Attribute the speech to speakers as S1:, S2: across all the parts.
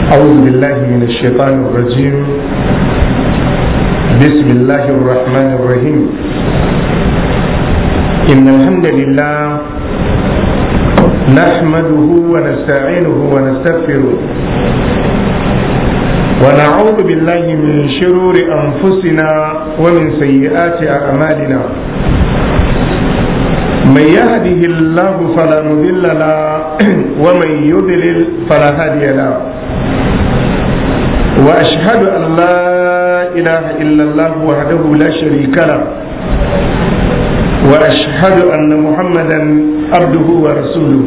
S1: أعوذ بالله من الشيطان الرجيم بسم الله الرحمن الرحيم إن الحمد لله نحمده ونستعينه ونستغفره ونعوذ بالله من شرور أنفسنا ومن سيئات أعمالنا من يهده الله فلا مضل له ومن يضلل فلا هادي له واشهد ان لا اله الا الله وحده لا شريك له واشهد ان محمدا عبده ورسوله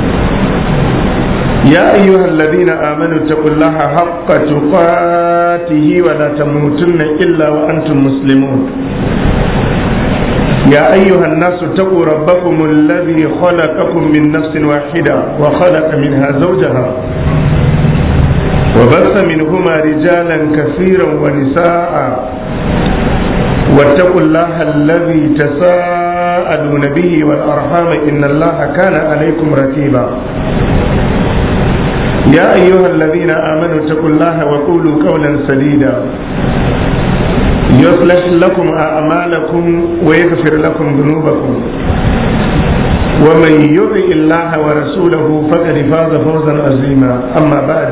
S1: يا ايها الذين امنوا اتقوا الله حق تقاته ولا تموتن الا وانتم مسلمون يا أيها الناس اتقوا ربكم الذي خلقكم من نفس واحدة وخلق منها زوجها وبث منهما رجالا كثيرا ونساء واتقوا الله الذي تساءلون به والأرحام إن الله كان عليكم رتيبا يا أيها الذين آمنوا اتقوا الله وقولوا قولا سديدا يصلح لكم أعمالكم ويغفر لكم ذنوبكم ومن يطع الله ورسوله فقد فاز فوزا عظيما أما بعد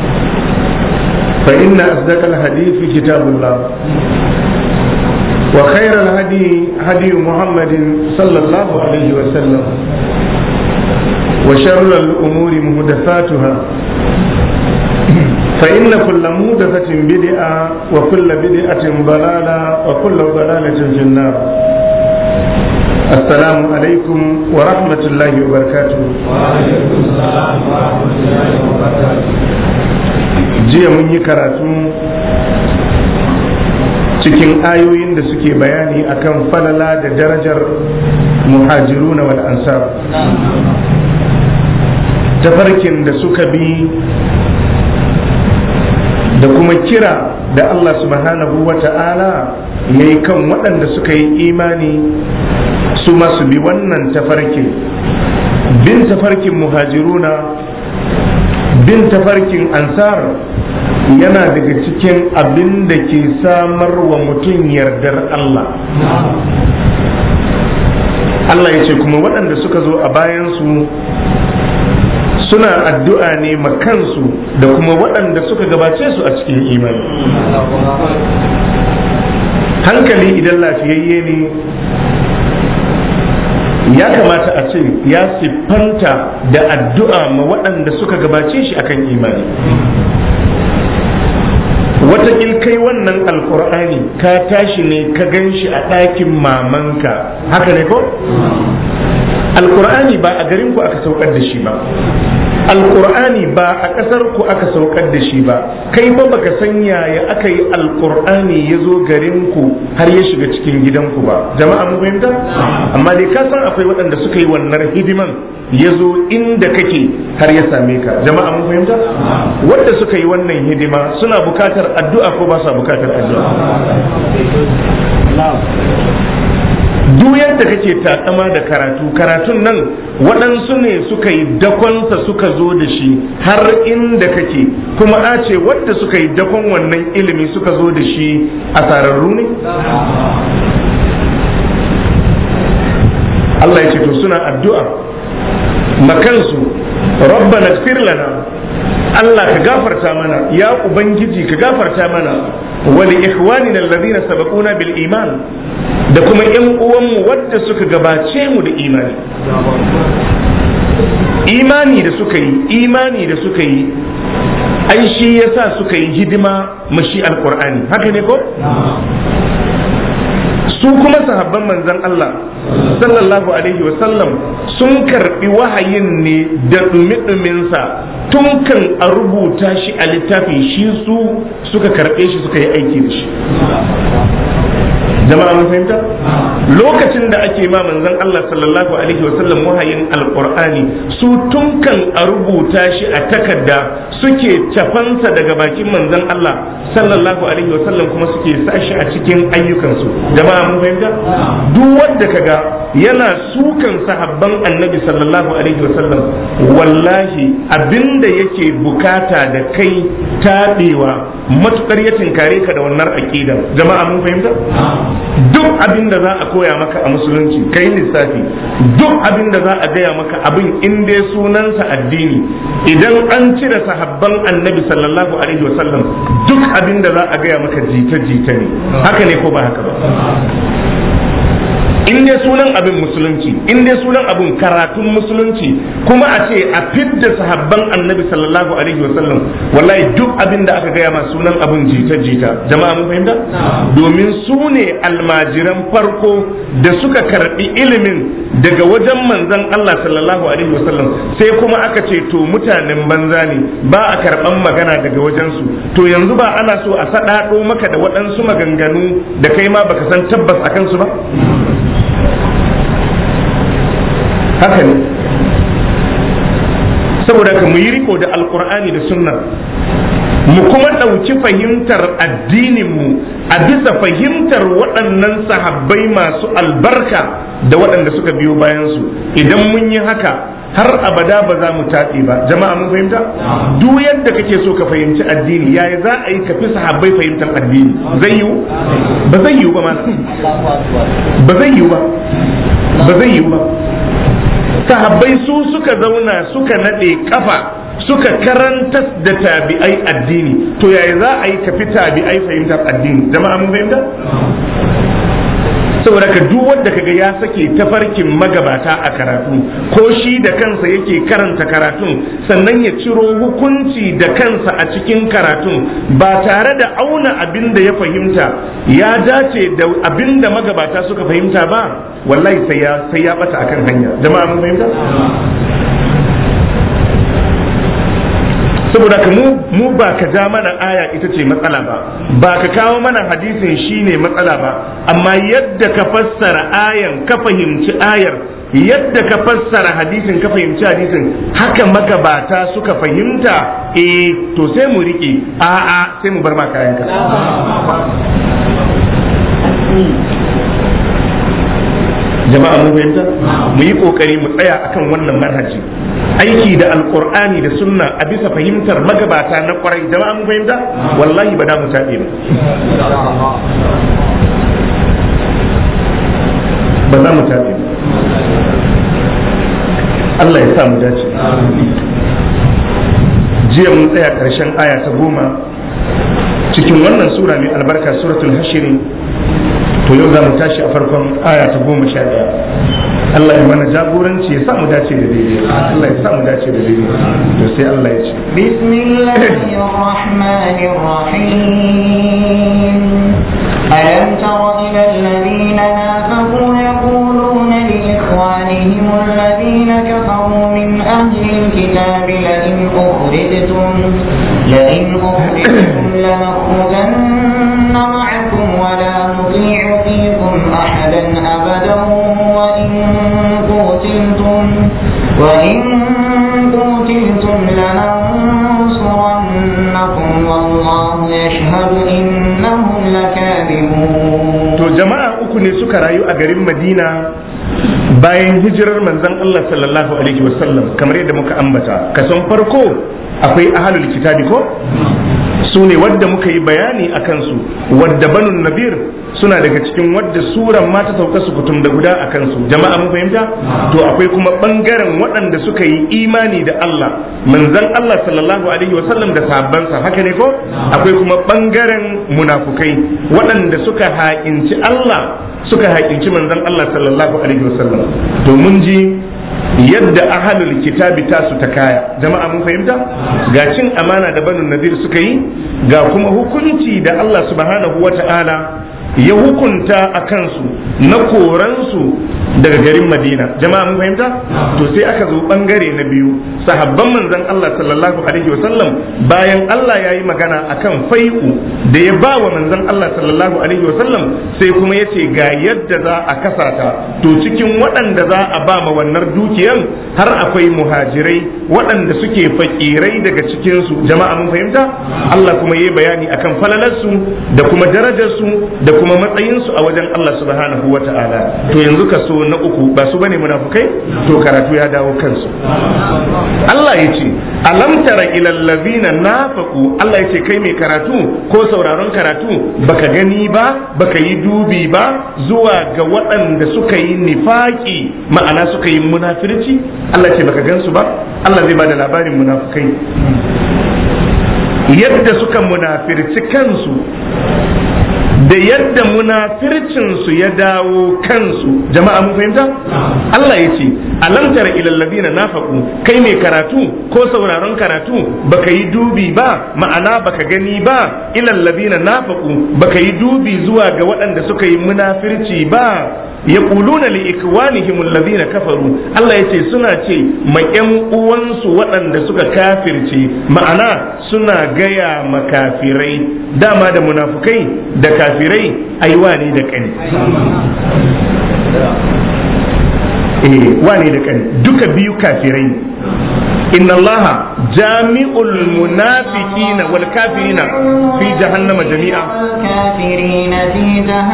S1: فإن أصدق الحديث كتاب الله وخير الهدي هدي محمد صلى الله عليه وسلم وشر الأمور محدثاتها فإن كل مودثة بدعة وكل بدعة ضلالة وكل ضلالة في النار السلام عليكم ورحمة الله وبركاته
S2: وعليكم السلام ورحمة الله وبركاته
S1: jiya mun yi karatu cikin ayoyin da suke bayani akan falala da darajar muhajiruna wal ansar tafarkin da suka bi da kuma kira da Allah subhanahu wa ta'ala ya yi kan waɗanda suka yi imani su masu bi wannan tafarkin bin tafarkin muhajiruna bin tafarkin ansar yana daga cikin abin da ke samar wa mutum yardar Allah Allah ya ce kuma waɗanda suka zo a bayansu suna addu'a ne makansu da kuma waɗanda suka gabace su a cikin imani hankali idan lafiyayye ne ya kamata a ce ya siffanta da addu'a ma waɗanda suka gabace shi akan imani watakil kai wannan alkur'ani ka tashi ne ka gan shi a ɗakin mamanka haka ne ko? alkur'ani ba a garin ku aka saukar da shi ba alkur'ani ba a ƙasar ku aka saukar da shi ba kai ba baka san yaya aka yi alkur'ani ya zo garin ku har ya shiga cikin gidanku ba jama'a mun fahimta amma dai ka san akwai waɗanda suka yi wannan hidiman ya zo inda kake har ya same ka jama'a mun fahimta wanda suka yi wannan hidima suna bukatar addu'a ko ba sa bukatar addu'a duk yadda kake takama da karatu karatun nan waɗansu ne suka yi dakonsa suka zo da shi har inda kake kuma a ce wadda suka yi dakon wannan ilimi suka zo da shi a sararru ne Allah ya ce to suna addu'a makansu rabbana ighfir lana Allah ka gafarta mana ya ubangiji ka gafarta mana wa li ikhwanina alladhina sabaquna bil iman da kuma yan uwanmu wadda suka gabace mu da imani imani da suka yi imani da suka yi ai shi yasa suka yi hidima mashi alqur'ani haka ne ko su kuma sahabban manzon Allah sallallahu alaihi wasallam sun karbi wahayin ne da dumi-duminsa tun kan a rubuta shi a littafi shi su suka karbe shi suka yi aiki da shi jama'a mun fahimta lokacin da ake ma manzon Allah sallallahu alaihi wasallam wahayin alqur'ani su tun kan a rubuta shi a takarda suke cafansa daga bakin manzon Allah sallallahu alaihi wasallam kuma suke sashi a cikin ayyukansu jama'a mun fahimta duk wanda kaga yana sukan sahabban annabi sallallahu alaihi wasallam wallahi abinda yake bukata da kai taɗewa matukar ya tinkare ka da wannan aƙidan jama'a mun fahimta duk abinda za a koya maka a musulunci kai lissafi duk abinda za a gaya maka abin in dai sunansa addini idan an cire sahabban annabi sallallahu alaihi wasallam duk abinda za a gaya maka jita-jita ne haka ne ko ba haka ba in dai sunan abin musulunci in dai sunan abin karatun musulunci kuma a ce a fidda sahabban annabi sallallahu alaihi wasallam wallahi duk abin da aka gaya ma sunan abin jita-jita jama'a mun fahimta domin su ne almajiran farko da suka karbi ilimin daga wajen manzon Allah sallallahu alaihi wasallam sai kuma aka ce to mutanen banza ne ba a karban magana daga wajensu to yanzu ba ana so a saɗaɗo maka da waɗansu maganganu da kai ma baka san tabbas a kansu ba haka ne saboda ka mu yi riko da alkur'ani da sunna mu kuma ɗauki fahimtar addininmu a bisa fahimtar waɗannan sahabbai masu albarka da waɗanda suka biyo bayansu idan mun yi haka har abada ba za mu taɓe ba jama'a mun fahimta duk yadda kake so ka fahimci addini yaya za a yi ka fi sahabbai fahimtar addini zai yiwu ba zai yiwu ba ma ba zai yiwu ba ba zai yiwu ba sahabbai su suka zauna suka naɗe kafa suka karantar da tabi'ai addini to yaya za a yi tafi tabi'ai fahimtar addini jama'a mun fahimta saboda ka duk wanda kaga ya sake tafarkin magabata a karatu ko shi da kansa yake karanta karatun sannan ya ciro hukunci da kansa a cikin karatun ba tare da auna abin da ya fahimta ya dace da abin da magabata suka fahimta ba wallahi sai ya sai ya bata akan hanya jama'a mun fahimta saboda ka mu mu ba ka ja mana aya ita ce matsala ba ba ka kawo mana hadisin shine matsala ba amma yadda ka fassara ayan ka fahimci ayar yadda ka fassara hadisin ka fahimci hadisin haka magabata suka fahimta eh to sai mu riƙe a'a sai mu bar ma kayanka jama'a mu fahimta mu yi kokari mu tsaya akan wannan manhaji aiki da alqur'ani da sunna a bisa fahimtar magabata na kwarai jama'a mu fahimta wallahi ba da mu tabe ba ba za mu tabe Allah ya sa mu dace jiya mun tsaya karshen aya ta goma cikin wannan sura mai albarka suratul hashiri to yau za mu tashi a farkon aya ta goma sha ɗaya Allah ya mana jagoranci ya sa mu dace da daidai Allah ya sa mu dace da daidai to sai Allah ya ce
S3: bismillahir rahmanir rahim alam tara ila alladhina nafaqu yaquluna li ikhwanihim alladhina kafaru min ahli alkitabi la in ukhrijtum la in ukhrijtum lanakhrujanna ma'akum wa la نطيع فيكم أحدا أبدا وإن قتلتم وإن قتلتم لننصرنكم والله يشهد إنهم لكاذبون
S1: to jama'a uku ne suka rayu a garin Madina bayan hijirar manzon Allah sallallahu alaihi wasallam kamar yadda muka ambata kason farko akwai ahlul kitabi ko su ne wadda muka yi bayani a kansu wadda banun nabir suna daga cikin wadda suran ma ta sauka su kutum da guda a kansu jama'a mun fahimta to akwai kuma bangaren waɗanda suka yi imani da Allah manzon Allah sallallahu alaihi wasallam da sahabbansa haka ne ko akwai kuma bangaren munafukai waɗanda suka haƙinci Allah suka haƙinci manzon Allah sallallahu alaihi wasallam to mun ji yadda ahalul kitabi tasu ta kaya jama'a mun fahimta ga cin amana da banu nadir suka yi ga kuma hukunci da Allah subhanahu wata'ala ya hukunta a kansu na koransu daga garin madina jama'a mun fahimta to sai aka zo bangare na biyu sahabban manzon Allah sallallahu alaihi wasallam bayan Allah ya yi magana akan fai'u da ya ba wa manzon Allah sallallahu alaihi wasallam sai kuma ya ce ga yadda za a kasata to cikin waɗanda za a ba ma wannan dukiyan har akwai muhajirai waɗanda suke fakirai daga cikinsu jama'a mun fahimta Allah kuma ya yi bayani akan falalarsu da kuma darajarsu da kuma matsayinsu a wajen Allah subhanahu wa ta'ala to yanzu ka so na uku ba su bane munafukai to karatu ya dawo kansu Allah ya ce alam tara ilal ladina nafaqu Allah ya ce kai mai karatu ko sauraron karatu baka gani ba baka yi dubi ba zuwa ga waɗanda suka yi nifaki ma'ana suka yi munafirci Allah ya ce baka gansu ba Allah zai bada labarin munafukai yadda suka munafirci kansu da yadda munafircinsu ya dawo kansu jama'a mun fahimta Allah ya ce alam tara ilal ladina nafaqu kai mai karatu ko sauraron karatu baka yi dubi ba ma'ana baka gani ba ilal ladina nafaqu baka yi dubi zuwa ga waɗanda suka yi munafirci ba yaquluna li ikwanihim alladhina kafaru Allah yace suna ce ma ƴan uwansu waɗanda suka kafirce ma'ana suna gaya makafirai dama da munafukai da kafirai ai wani da kani eh wani da kani duka biyu kafirai inna allaha jami'ul munafiqina wal kafirina fi jahannama jami'a
S3: والكافرين في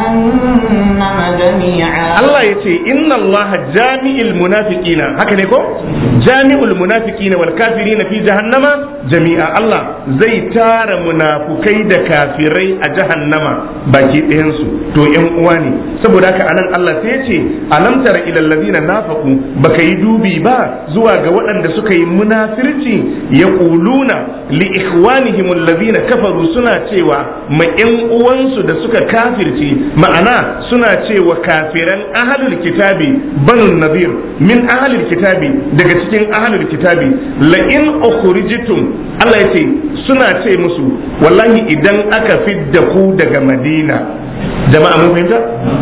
S3: جهنم جميعا
S1: Allah ya ce inna Allah jami'il munafiqina haka ne ko jami'ul munafiqina wal kafirina fi jahannama jami'a Allah zai tara munafukai da kafirai a jahannama baki ɗayan su to ƴan uwa ne saboda haka anan Allah sai ya ce alam tara ilal ladina nafaqu baka yi dubi ba zuwa ga waɗanda suka yi munafirci yaquluna li ikhwanihim alladhina kafaru suna cewa ma ƴan uwansu da suka kafirce ma'ana suna cewa kafiran ahalul kitabi banu nadir min ahalul kitabi daga cikin ahalul kitabi la in ukhrijtum Allah yace suna ce musu wallahi idan aka fidda ku daga Madina jama'a mun fahimta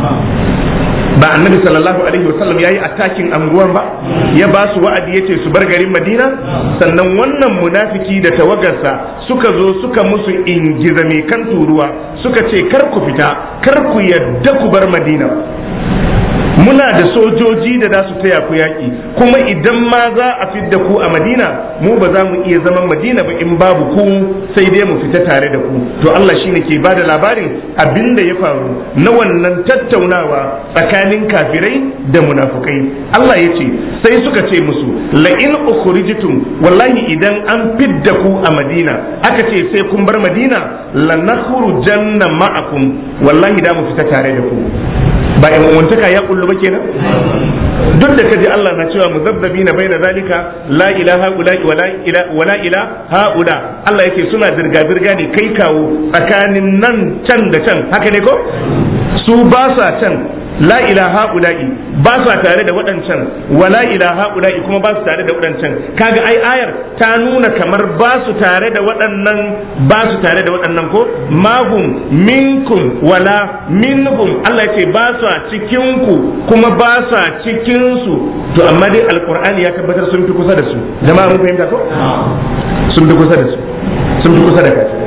S1: ba annabi sallallahu alaihi wasallam yayi attacking anguwan ba ya ba su wa'adi yace su bar garin Madina sannan wannan munafiki da tawagarsa suka zo suka musu ingiza mai kan turuwa suka ce kar ku fita kar ku yadda ku bar Madina muna da sojoji da za su taya ku yaƙi kuma idan ma za a fidda ku a madina mu ba za mu iya zaman madina ba in babu ku sai dai mu fita tare da ku to Allah shine ke bada labarin abin da ya faru na wannan tattaunawa tsakanin kafirai da munafukai Allah ya ce sai suka ce musu la in ukhrijtum wallahi idan an fidda ku a madina aka ce sai kun bar madina la nakhrujanna ma'akum wallahi da mu fita tare da ku ba yan uwantaka ya kullu ba kenan duk da kaji Allah na cewa muzabzabi na bai da zalika la ilaha ula wala ila wala ila haula Allah yake suna dirga dirga ne kai kawo tsakanin nan can da can haka ne ko su ba sa can la ilaha ula'i ba sa tare da waɗancan wala ilaha ula'i kuma ba su tare da waɗancan kaga ai ayar ta nuna kamar ba su tare da waɗannan ba su tare da waɗannan ko mahum minkum wala minhum Allah ya ce ba su cikin ku kuma ba sa cikin su to amma dai alqur'ani ya tabbatar sun fi kusa da su jama'a mun fahimta ko sun fi kusa da su sun fi kusa da kafirai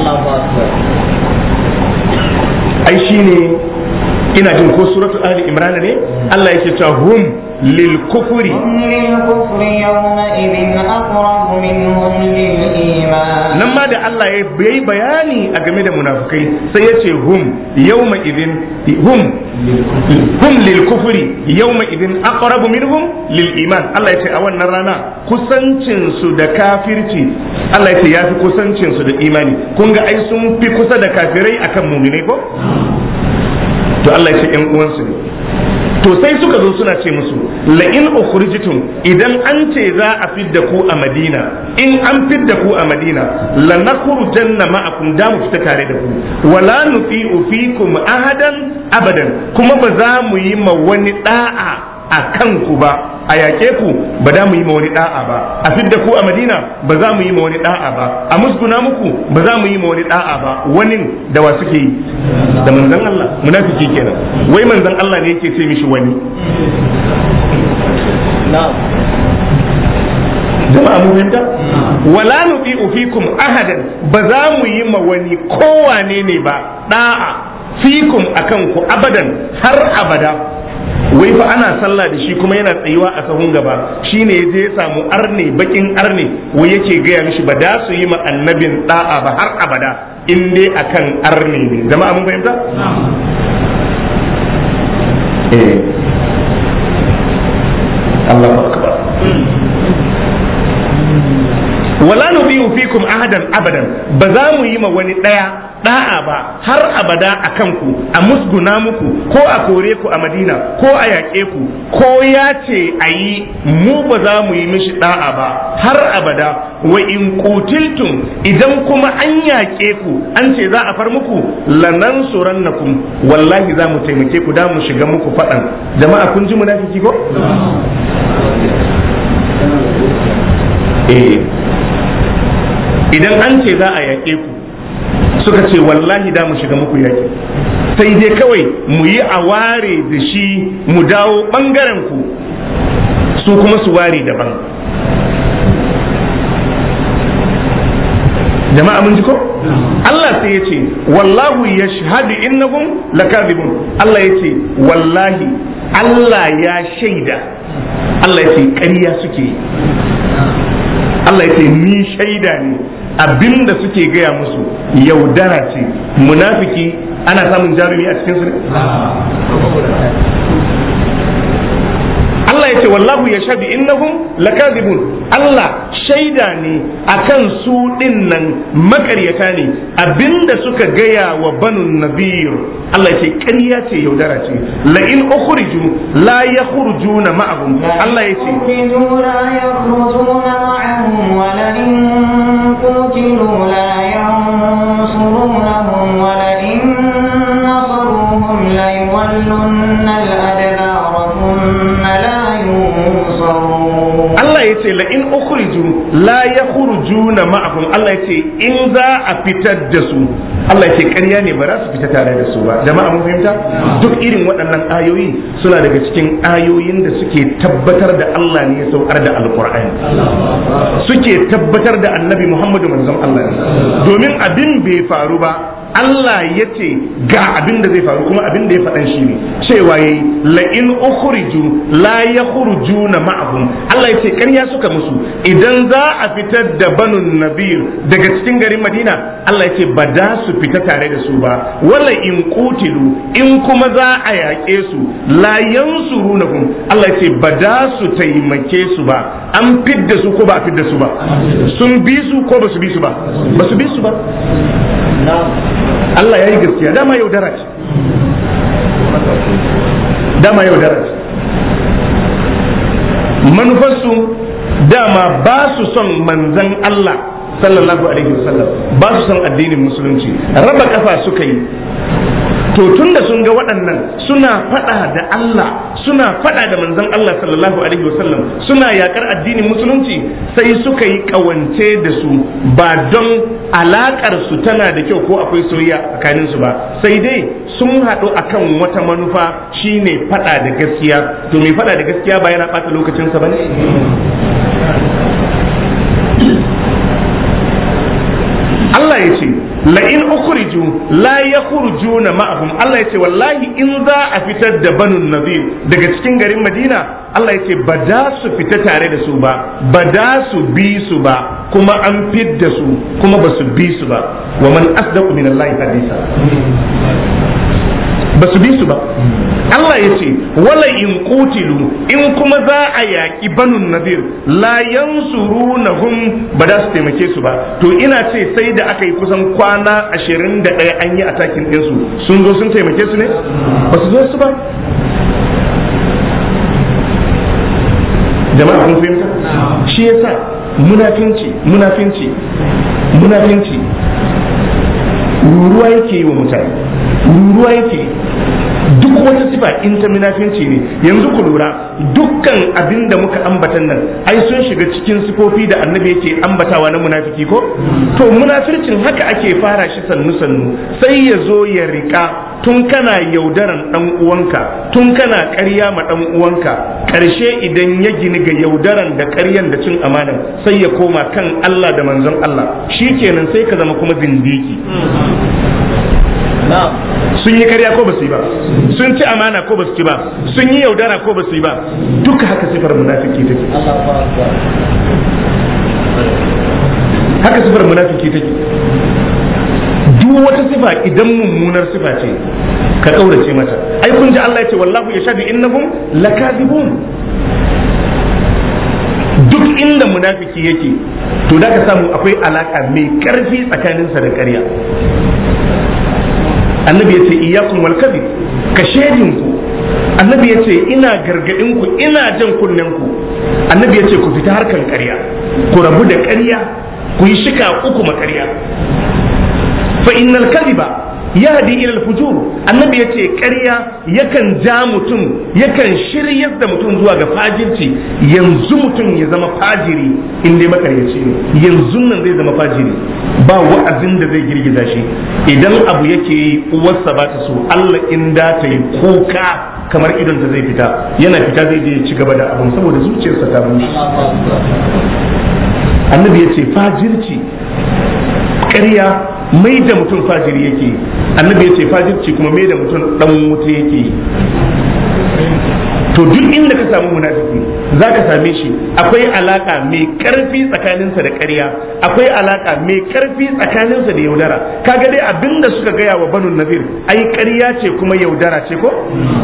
S1: ai shine ina jin ko suratu ali imran ne Allah yake cewa hum lil kufri
S3: للكفر يومئذ أقرب منهم للإيمان
S1: nan ma da Allah ya yi bayani a game da munafukai sai ya ce hum yawma idin hum hum lil kufri yawma idin aqrabu minhum lil iman Allah ya ce a wannan rana kusancin su da kafirci Allah ya ce ya fi kusancin su da imani kun ga ai sun fi kusa da kafirai akan mu'minai ko to Allah ya ce ƴan uwansu ne to sai suka zo suna ce musu la in ukhrijtum idan an ce za a fidda ku a Madina in an fidda ku a Madina la nakhrujanna ma'akum da mu fita tare da ku wala nuti'u fikum ahadan abadan kuma ba za mu yi ma wani da'a a kanku ba a yaƙe ku ba za mu yi ma wani da'a ba a fidda ku a Madina ba za mu yi ma wani da'a ba a musguna muku ba za mu yi ma wani da'a ba wani da wa suke yi da manzon Allah munafiki kenan wai manzon Allah ne yake ce mishi wani jama'a mu fahimta wala nuti'u fikum ahadan ba za mu yi ma wani kowane ne ba da'a fikum akan ku abadan har abada wai fa ana sallah da shi kuma yana tsayuwa a sahun gaba shine ya je ya samu arne bakin arne wai yake gaya mishi ba da su yi ma annabin da'a ba har abada in dai akan arne ne jama'a mun fahimta eh fikum ahadan abadan ba za mu yi ma wani daya da'a ba har abada a kanku a musguna muku ko a kore ku a madina ko a yaƙe ku ko ya ce a yi mu ba za mu yi mishi da'a ba har abada wa in kutiltum idan kuma an yaƙe ku an ce za a far muku lanan surannakum wallahi za mu taimake ku da mu shiga muku faɗan jama'a kun ji munafiki ko eh idan an ce za a yaƙe ku suka ce wallahi da mu shiga muku yaƙi sai dai kawai mu yi a ware da shi mu dawo ɓangaren ku su kuma su ware daban jama'a mun ji ko Allah sai ya ce wallahu ya shahadu innahum lakadibun Allah ya ce wallahi Allah ya shaida Allah ya ce ƙarya suke yi Allah ya ce ni shaida ne abinda suke gaya musu yaudara ce munafiki ana samun jarumi a cikin su ne Allah ya ce wallahu ya shaɗi innahum lakazibun Allah shaida ne akan su ɗin nan makaryata ne abinda suka gaya wa banu nabir Allah ya ce ƙarya ce yaudara ce la in ukhriju la yakhrujuna ma'ahum Allah ya ce
S3: أخرجوا لا يخرجون معهم ولئن قتلوا لا ينصرونهم ولئن نصروهم ليولن الأدبار ثم لا ينصرون
S1: Allah ya ce la'in ukhriju la yakhrujuna ma'ahum Allah ya ce in za a fitar da su Allah ya ce ƙarya ne ba za su fita tare da su ba jama'a mun fahimta duk irin waɗannan ayoyi suna daga cikin ayoyin da suke tabbatar da Allah ne ya saukar da alqur'ani suke tabbatar da annabi Muhammadu manzon Allah ne domin abin bai faru ba Allah ya ce ga abin da zai faru kuma abin da ya faɗan shi ne cewa yayi la in ukhriju la yakhrujuna ma'ahum Allah ya ce ƙarya suka musu idan za a fitar da banun nabir daga cikin garin Madina Allah ya ce ba da su fita tare da su ba wala in qutilu in kuma za a yaƙe su la yansurunahum Allah ya ce ba da su taimake su ba an fidda su ko ba a fidda su ba sun bi su ko ba su bi su ba ba su bi su ba Allah ya yi gaskiya dama yaudara ce dama yaudara ce manufarsu dama ba su son manzan Allah sallallahu alaihi wasallam ba su son addinin musulunci raba kafa suka yi to tun da sun ga waɗannan suna faɗa da Allah suna faɗa da manzon Allah sallallahu alaihi wasallam suna yakar addinin musulunci sai suka yi ƙawance da su ba don alaƙar su tana da kyau ko akwai soyayya tsakanin su ba sai dai sun haɗu akan wata manufa shine faɗa da gaskiya to mai faɗa da gaskiya ba yana ɓata lokacinsa ba ne Allah ya ce la'in ukhriju la yakhrujuna ma'ahum Allah ya ce wallahi in za a fitar da banun nazir daga cikin garin Madina Allah ya ce ba da su fita tare da su ba ba da su bi su ba kuma an fidda su kuma ba su bi su ba wa man asdaqu min Allah hadisa ba su bi su ba Allah ya ce wala in qutilu in kuma za a yaƙi banun nadir la yansurunahum ba za su taimake su ba to ina ce sai da aka yi kusan kwana ashirin da ɗaya an yi atakin ɗinsu sun zo sun taimake su ne ba su zo su ba jama'a kun fahimta shi yasa munafinci munafinci munafinci ruruwa yake yi wa mutane ruruwa yake duk wata sifa in ta munafinci ne yanzu ku lura dukkan abin da muka ambatan nan ai sun shiga cikin sifofi da annabi yake ambatawa na munafiki ko to munafircin haka ake fara shi sannu sannu sai ya zo ya rika tun kana yaudaran dan uwanka tun kana ƙarya ma dan uwanka ƙarshe idan ya gini ga yaudaran da ƙaryan da cin amanan sai ya koma kan Allah da manzon Allah shikenan sai ka zama kuma zindiki sun yi karya ko ba su yi ba sun ci amana ko ba su ci ba sun yi yaudara ko ba su yi ba duka haka sifar munafiki take haka sifar munafiki take duk wata sifa idan mummunar sifa ce ka kaurace mata ai kun ji Allah ya ce wallahu yashhadu innahum lakadibun duk inda munafiki yake to da ka samu akwai alaka mai karfi tsakaninsa da ƙarya annabi ya ce iyakun wal kadhib ka shedinku annabi ya ce ina gargadin ku ina jan kunnen ku annabi ya ce ku fita harkan ƙarya ku rabu da ƙarya ku yi shika uku ma ƙarya fa innal kadhiba yahdi ila al-fujur annabi yace ƙarya yakan ja mutum yakan shiryar da mutum zuwa ga fajirci yanzu mutum ya zama fajiri in dai makaryaci ne yanzu nan zai zama fajiri ba wa'azin da zai girgiza shi idan abu yake yi uwarsa ba ta so Allah in da ta yi kuka kamar idon ta zai fita yana fita zai je ya ci gaba da abin saboda zuciyarsa ta bushe annabi yace fajirci ƙarya mai da mutum fajiri yake annabi ya ce fajirci kuma mai da mutum dan wuta yake to duk inda ka samu munafiki za ka same shi akwai alaka mai karfi tsakaninsa da ƙarya akwai alaka mai karfi tsakaninsa da yaudara kaga dai abinda suka gaya wa banu nazir ai ƙarya ce kuma yaudara ce ko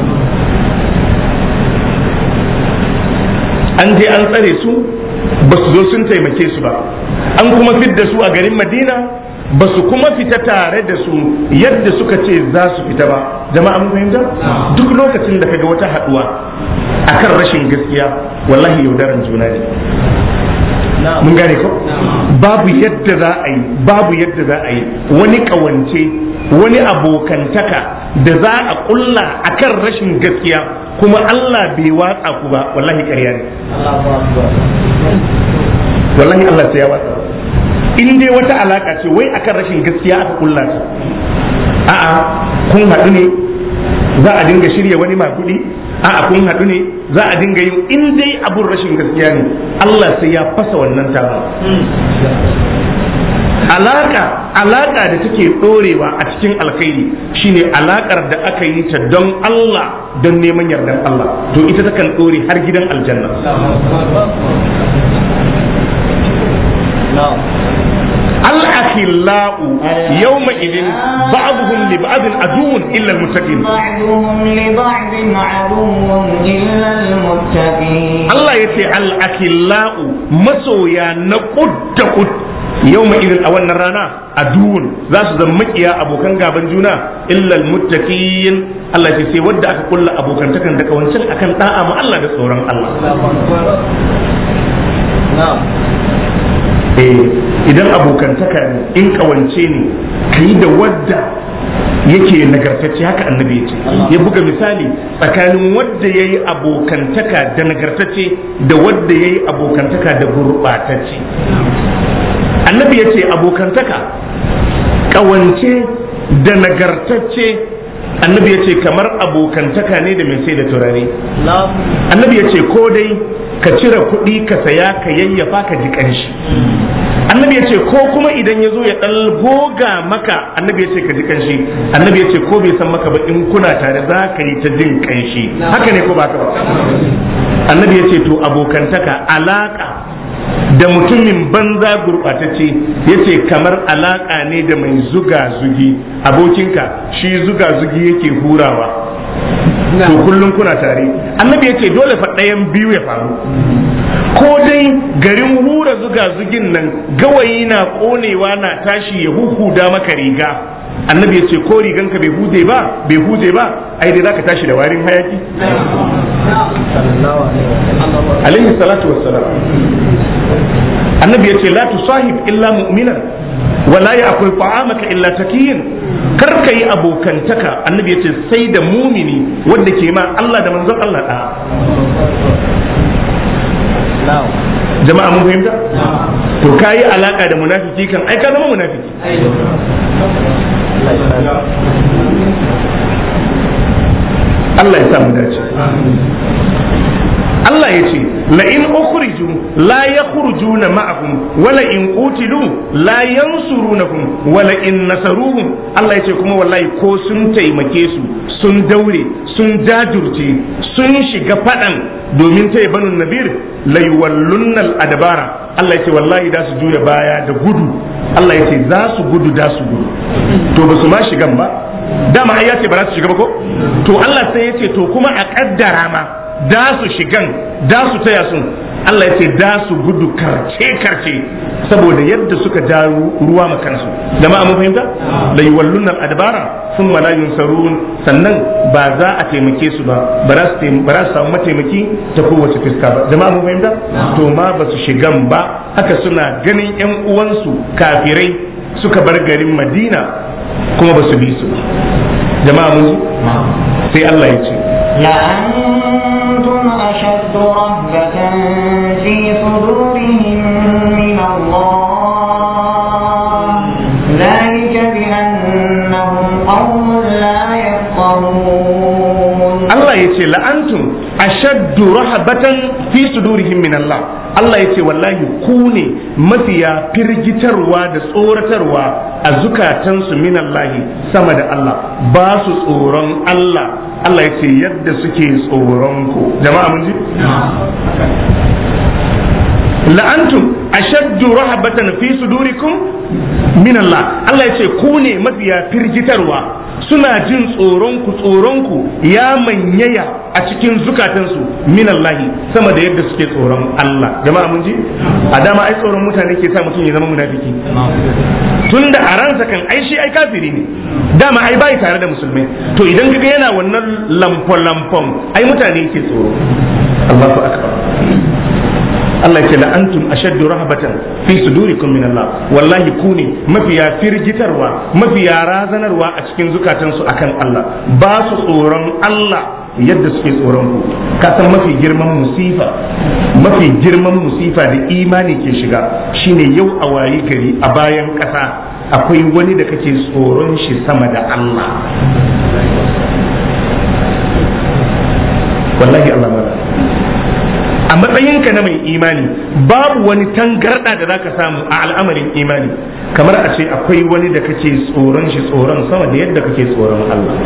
S1: an je an tsare su ba su zo sun taimake su ba an kuma fidda su a garin madina ba su kuma fita tare da su yadda suka ce za su fita ba jama'a mun fahimta duk lokacin da kaga wata haduwa akan rashin gaskiya wallahi yaudaran juna ne mun gane ko babu yadda za a yi babu yadda za a yi wani kawance wani abokantaka da za a kulla akan rashin gaskiya kuma Allah bai watsa ku ba wallahi ƙarya ne wallahi Allah sai ya watsa in dai wata alaka ce wai akan rashin gaskiya aka kulla ta a'a kun haɗu ne za a dinga shirya wani makudi a'a kun haɗu ne za a dinga yin in dai abun rashin gaskiya ne Allah sai ya fasa wannan taron alaka alaka da take ɗorewa a cikin alkhairi shine alakar da aka yi ta don Allah don neman yardan Allah to ita takan ɗore har gidan aljanna الأخلاء يومئذ بعضهم لبعض عدو إلا المتقين
S3: بعضهم لبعض عدو إلا المتقين
S1: الله يتي الأخلاء مسويا نقد قد يومئذ أولنا رانا عدو ذا سزمكيا أبو كان غابن جونا إلا المتقين Allah ya ce wadda aka kulla abokantakan daga wancan akan da'a ma Allah da tsoron Allah. idan abokantaka ne in kawance ne ka yi da wadda yake nagartacce haka annabi ya ce ya buga misali tsakanin wadda ya yi abokantaka da nagartacce da wadda ya yi abokantaka da gurɓatacce annabi ya ce abokantaka kawance da nagartacce annabi ya ce kamar abokantaka ne da mai sai da turare annabi ya ce ko dai ka cire kuɗi ka saya ka yayyafa ka ji ƙanshi annabi ya ce ko kuma idan ya zo ya ɗan goga maka annabi ya ce ka ji ƙanshi annabi ya ce ko bai san maka ba in kuna tare za ka yi ta jin ƙanshi haka ne ko ba ka ba annabi ya ce to abokantaka alaka da mutumin banza gurɓatacce ya ce kamar alaƙa ne da mai zuga zugi abokinka shi zuga zugi yake hurawa to kullum kuna tare annabi ya ce dole fa ɗayan biyu ya faru ko dai garin hura zuga zugin nan gawayi na ƙonewa na tashi ya huhuda maka riga annabi ya ce ko riganka bai huje ba bai huje ba ai dai zaka tashi da warin hayaki alaihi salatu wassalam annabi ya ce la tusahib illa mu'minan wala ya'kul ta'amaka illa takiyin kar ka yi abokantaka annabi ya ce sai da mumini wanda ke ma Allah da manzon Allah da jama'a mun fahimta to kayi alaka da munafiki kan ai ka zama munafiki Allah ya samu dace Allah ya ce la in ukhriju la yakhrujuna ma'ahum wala in qutilu la yansurunahum wala in nasaruhum Allah ya ce kuma wallahi ko sun taimake su sun daure sun jajurce sun shiga fadan domin taya banu nabir la yuwallunna al-adbara Allah ya ce wallahi da su juya baya da gudu Allah ya ce za su gudu da su gudu to ba su ma shigan ba dama ai ya ce ba za su shiga ba ko to Allah sai ya ce to kuma a kaddara ma da su shigan da su taya sun Allah ya ce da su gudu karce karce saboda yadda suka ja ruwa ma kansu jama'a mun fahimta la yuwalluna adbara thumma la yunsarun sannan ba za a taimake su ba ba za su taim- ba za su samu mataimaki ta kowace fiska ba jama'a mun fahimta to ma ba su shigan ba haka suna ganin yan uwansu kafirai suka bar garin Madina kuma ba su bi su ba jama'a mun ji sai Allah ya ce
S3: لأنتم أشد رهبة في صدورهم من الله ذلك بأنهم قوم لا يفقهون
S1: Allah ya ce la'antum ashaddu rahabatan fi sudurihim min Allah Allah ya ce wallahi ku ne mafiya firgitarwa da tsoratarwa a zukatansu min Allah sama da Allah ba su tsoron Allah Allah ya ce yadda suke tsoron ku jama'a mun ji la'antum ashaddu rahabatan fi sudurikum min Allah Allah ya ce ku ne mafiya firgitarwa suna jin tsoronku tsoronku ya manyaya a cikin zukatansu min Allah sama da yadda suke tsoron Allah jama'a mun ji a dama ai tsoron mutane ke sa mutum ya zama munafiki tunda a ransa kan ai shi ai kafiri ne dama ai bai tare da musulmai to idan kaga yana wannan lamfon lamfon ai mutane ke tsoro Allahu akbar Allah ya ce la antum ashaddu rahbatan fi sudurikum min Allah wallahi ku ne mafiya firgitarwa mafiya razanarwa a cikin zukatansu akan Allah ba su tsoron Allah yadda suke tsoron ku ka san mafi girman musifa mafi girman musifa da imani ke shiga shine yau a wayi gari a bayan ƙasa akwai wani da kake tsoron shi sama da Allah wallahi Allah mala a matsayinka na mai imani babu wani tangarda da zaka samu a al'amarin imani kamar a ce akwai wani da kake tsoron shi tsoron sama da yadda kake tsoron Allah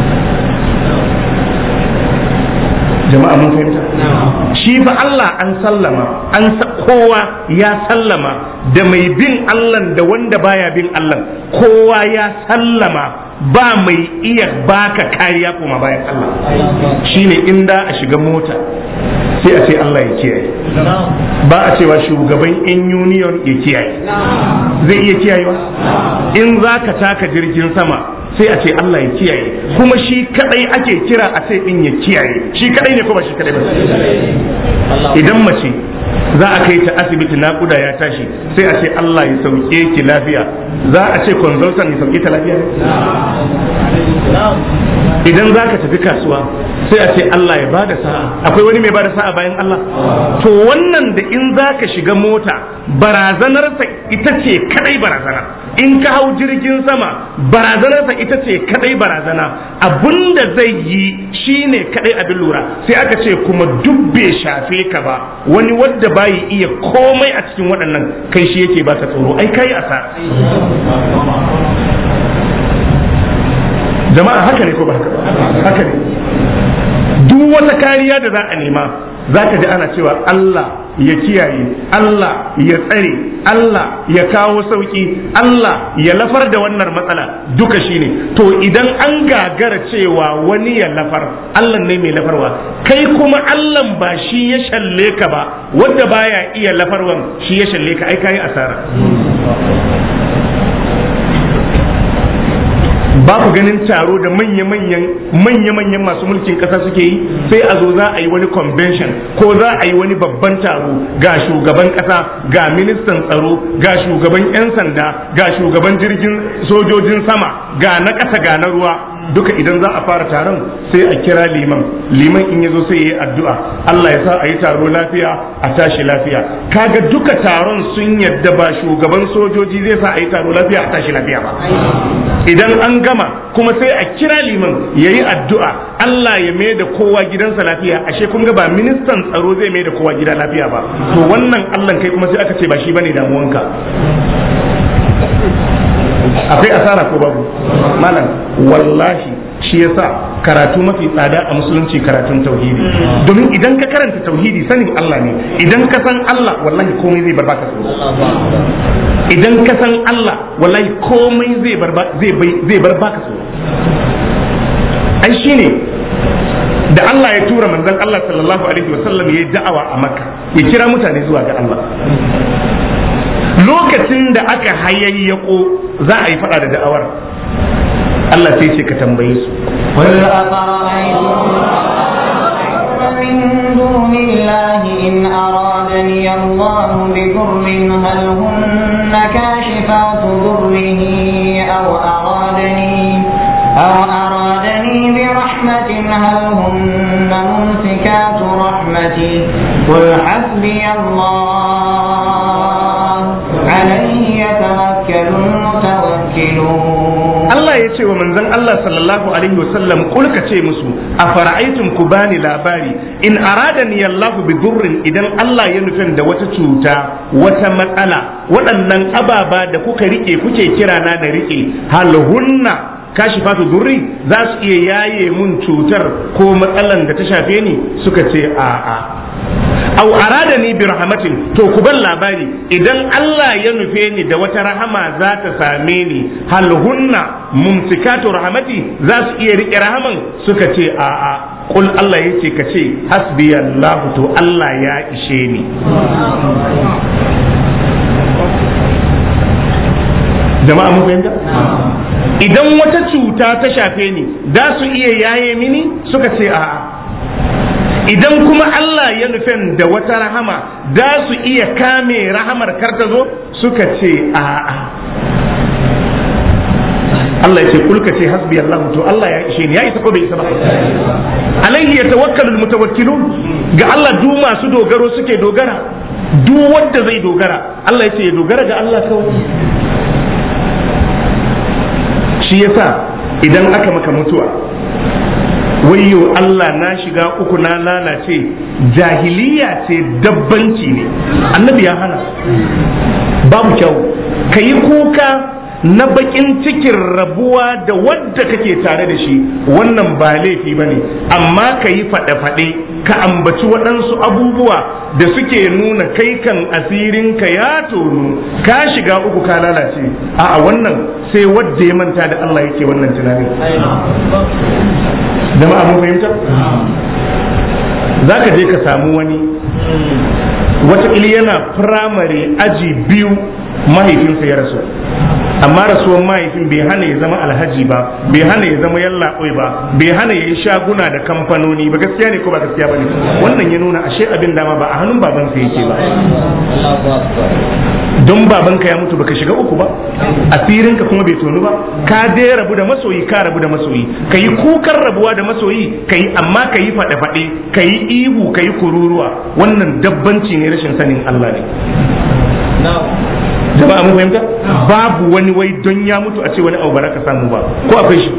S1: jama'a mun fahimta shi fa Allah an sallama an kowa ya sallama da mai bin Allah da wanda baya bin Allah kowa ya sallama ba mai iya baka kariya kuma bayan Allah shine inda a shiga mota sai a ce Allah ya kiyaye ba a cewa shugaban in union ya kiyaye zai iya kiyayewa in za ka taka jirgin sama sai a ce Allah ya kiyaye kuma shi kadai ake kira a ce din ya kiyaye shi kadai ne ko ba shi kadai ba idan mace za a kai ta asibiti naƙuda ya tashi sai a ce Allah ya sauke ki lafiya za a ce consultant ya sauke ta lafiya idan za ka tafi kasuwa sai a ce Allah ya bada sa'a akwai wani mai bada sa'a bayan Allah to wannan da in za ka shiga mota barazanarsa ita ce kadai barazana in ka hau jirgin sama barazanarsa ita ce kadai barazana abinda zai yi shine kadai abin lura sai aka ce kuma duk bai shafe ka ba wani wadda bayi iya komai a cikin waɗannan kai shi yake baka tsoro ai kai asara jama'a haka ne ko ba haka ne duk wata kariya da za a nema za ka ji ana cewa Allah ya kiyaye Allah ya tsare Allah ya kawo sauki Allah ya lafar da wannan matsala duka shine to idan an gagara cewa wani ya lafar Allah ne mai lafarwa kai kuma Allah ba shi ya shalle ka ba wanda baya iya lafarwan shi ya shalle ka ai kai asara ba ku ganin taro da manya-manyan manya-manyan masu mulkin kasa suke yi sai a zo za a yi wani convention ko za a yi wani babban taro ga shugaban kasa ga ministan tsaro ga shugaban 'yan sanda ga shugaban jirgin sojojin sama ga na ƙasa ga na ruwa duka idan za a fara taron sai a kira liman liman in yazo sai ya yi addu'a Allah ya sa a yi taro lafiya a tashi lafiya kaga duka taron sun yadda ba shugaban sojoji zai sa a yi taro lafiya a tashi lafiya ba idan an gama kuma sai a kira liman ya yi addu'a Allah ya mai da kowa gidansa lafiya ashe kun ga ba ministan tsaro zai mai da kowa gida lafiya ba to wannan Allah kai kuma sai aka ce ba shi bane damuwanka akwai asara ko babu malam wallahi shi yasa karatu mafi tsada a musulunci karatun tauhidi domin idan ka karanta tauhidi sanin Allah ne idan ka san Allah wallahi komai zai bar baka tsoro idan ka san Allah wallahi komai zai bar zai bar baka tsoro ai shine da Allah ya tura manzon Allah sallallahu alaihi wasallam yayi da'awa a Makka ya kira mutane zuwa ga Allah lokacin da aka hayayyako za a yi fada da da'awar Allah sai ce ka tambaye su
S3: قل أفرأيتم من دون الله إن أرادني الله بضر هل هن كاشفات ضره أو أرادني أو أرادني برحمة هل هن ممسكات رحمتي قل حسبي الله عليه يتوكل المتوكلون
S1: Allah ya ce wa manzon Allah sallallahu alaihi wasallam kul ka ce musu a fara'aitum ku bani labari in aradani Allah bi durrin idan Allah ya nufin da wata cuta wata matsala waɗannan ababa da kuka rike kuke kira na da rike hal hunna kashifatu durri za su iya yaye mun cutar ko matsalan da ta shafe ni suka ce a'a aw arada ni bi rahmatin to ku bar labari idan Allah ya nufe ni da wata rahama za ta same ni hal hunna mumsikatu rahmati za su iya rike rahaman suka ce a'a kul Allah yace ka ce hasbi Allah to Allah ya ishe ni jama'a mun fahimta idan wata cuta ta shafe ni za su iya yaye mini suka ce a'a idan kuma Allah ya nufin da wata rahama za su iya kame rahamar kar ta zo suka ce a'a Allah ya ce kulka ce hasbi Allah to Allah ya ishe ni ya isa ko bai isa ba alaihi yatawakkalul mutawakkilun ga Allah duk masu dogaro suke dogara duk wanda zai dogara Allah ya ce ya dogara ga Allah kawai shi yasa idan aka maka mutuwa wayyo Allah na shiga uku na lalace jahiliya ce dabbanci ne annabi ya hana babu kyau ka yi kuka na bakin cikin rabuwa da wadda kake tare da shi wannan ba laifi ba ne amma ka yi faɗe-faɗe ka ambaci waɗansu abubuwa da suke nuna kai kan asirinka ya tonu ka shiga uku ka lalace a wannan sai wadda ya manta da Allah yake wannan tunanin jama'a mun fahimta za ka je ka samu wani wataƙila yana firamare aji biyu mahaifinsa ya rasu amma rasuwan mahaifin bai hana ya zama alhaji ba bai hana ya zama yallaɓoi ba bai hana ya yi shaguna da kamfanoni ba gaskiya ne ko ba gaskiya ba ne wannan ya nuna ashe abin dama ba a hannun babansa yake ba don babanka ya mutu baka shiga uku ba asirinka kuma bai tonu ba ka dai rabu da masoyi ka rabu da masoyi ka yi kukan rabuwa da masoyi ka yi amma ka yi faɗe-faɗe ka yi ihu ka yi kururuwa wannan dabbanci ne rashin sanin Allah ne jama'a mun fahimta babu wani wai don ya mutu a ce wani abu ba ka samu ba ko akwai shi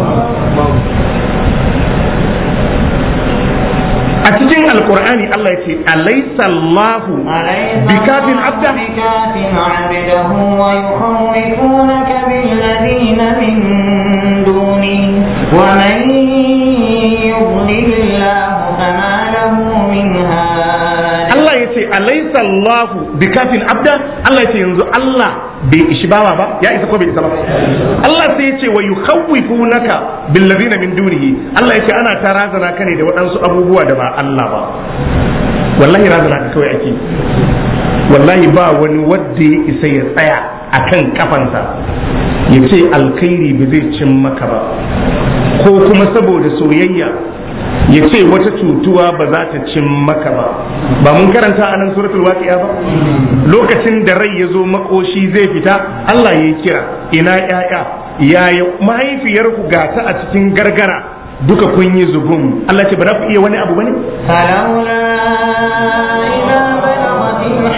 S1: a cikin alkur'ani Allah ya ce alaysa Allahu bikafin abda
S3: بكاف عبده ويخوفونك بالذين من دونه ومن يضلل الله فما له من هاد
S1: Allah ya ce alaysa Allahu bikafin abda Allah ya ce yanzu Allah bai ishi bawa ba ya isa ko bai isa ba Allah sai ya ce wa yukhawwifunaka bil ladina min dunihi Allah ya ce ana ta razana ka ne da waɗansu abubuwa da ba Allah ba wallahi razana ka kawai ake wallahi ba wani wadda ya isa ya tsaya akan kafansa ya ce alkhairi ba zai cin maka ba ko kuma saboda soyayya ya ce wata cutuwa ba za ta cin maka ba ba mun karanta a nan suratul waqi'a ba lokacin da rai ya zo makoshi zai fita Allah ya kira ina yaya yaya mahaifiyarku ga ta a cikin gargara duka kun yi zubun Allah ce ba za ku iya wani abu bane
S3: فلولا إذا بلغت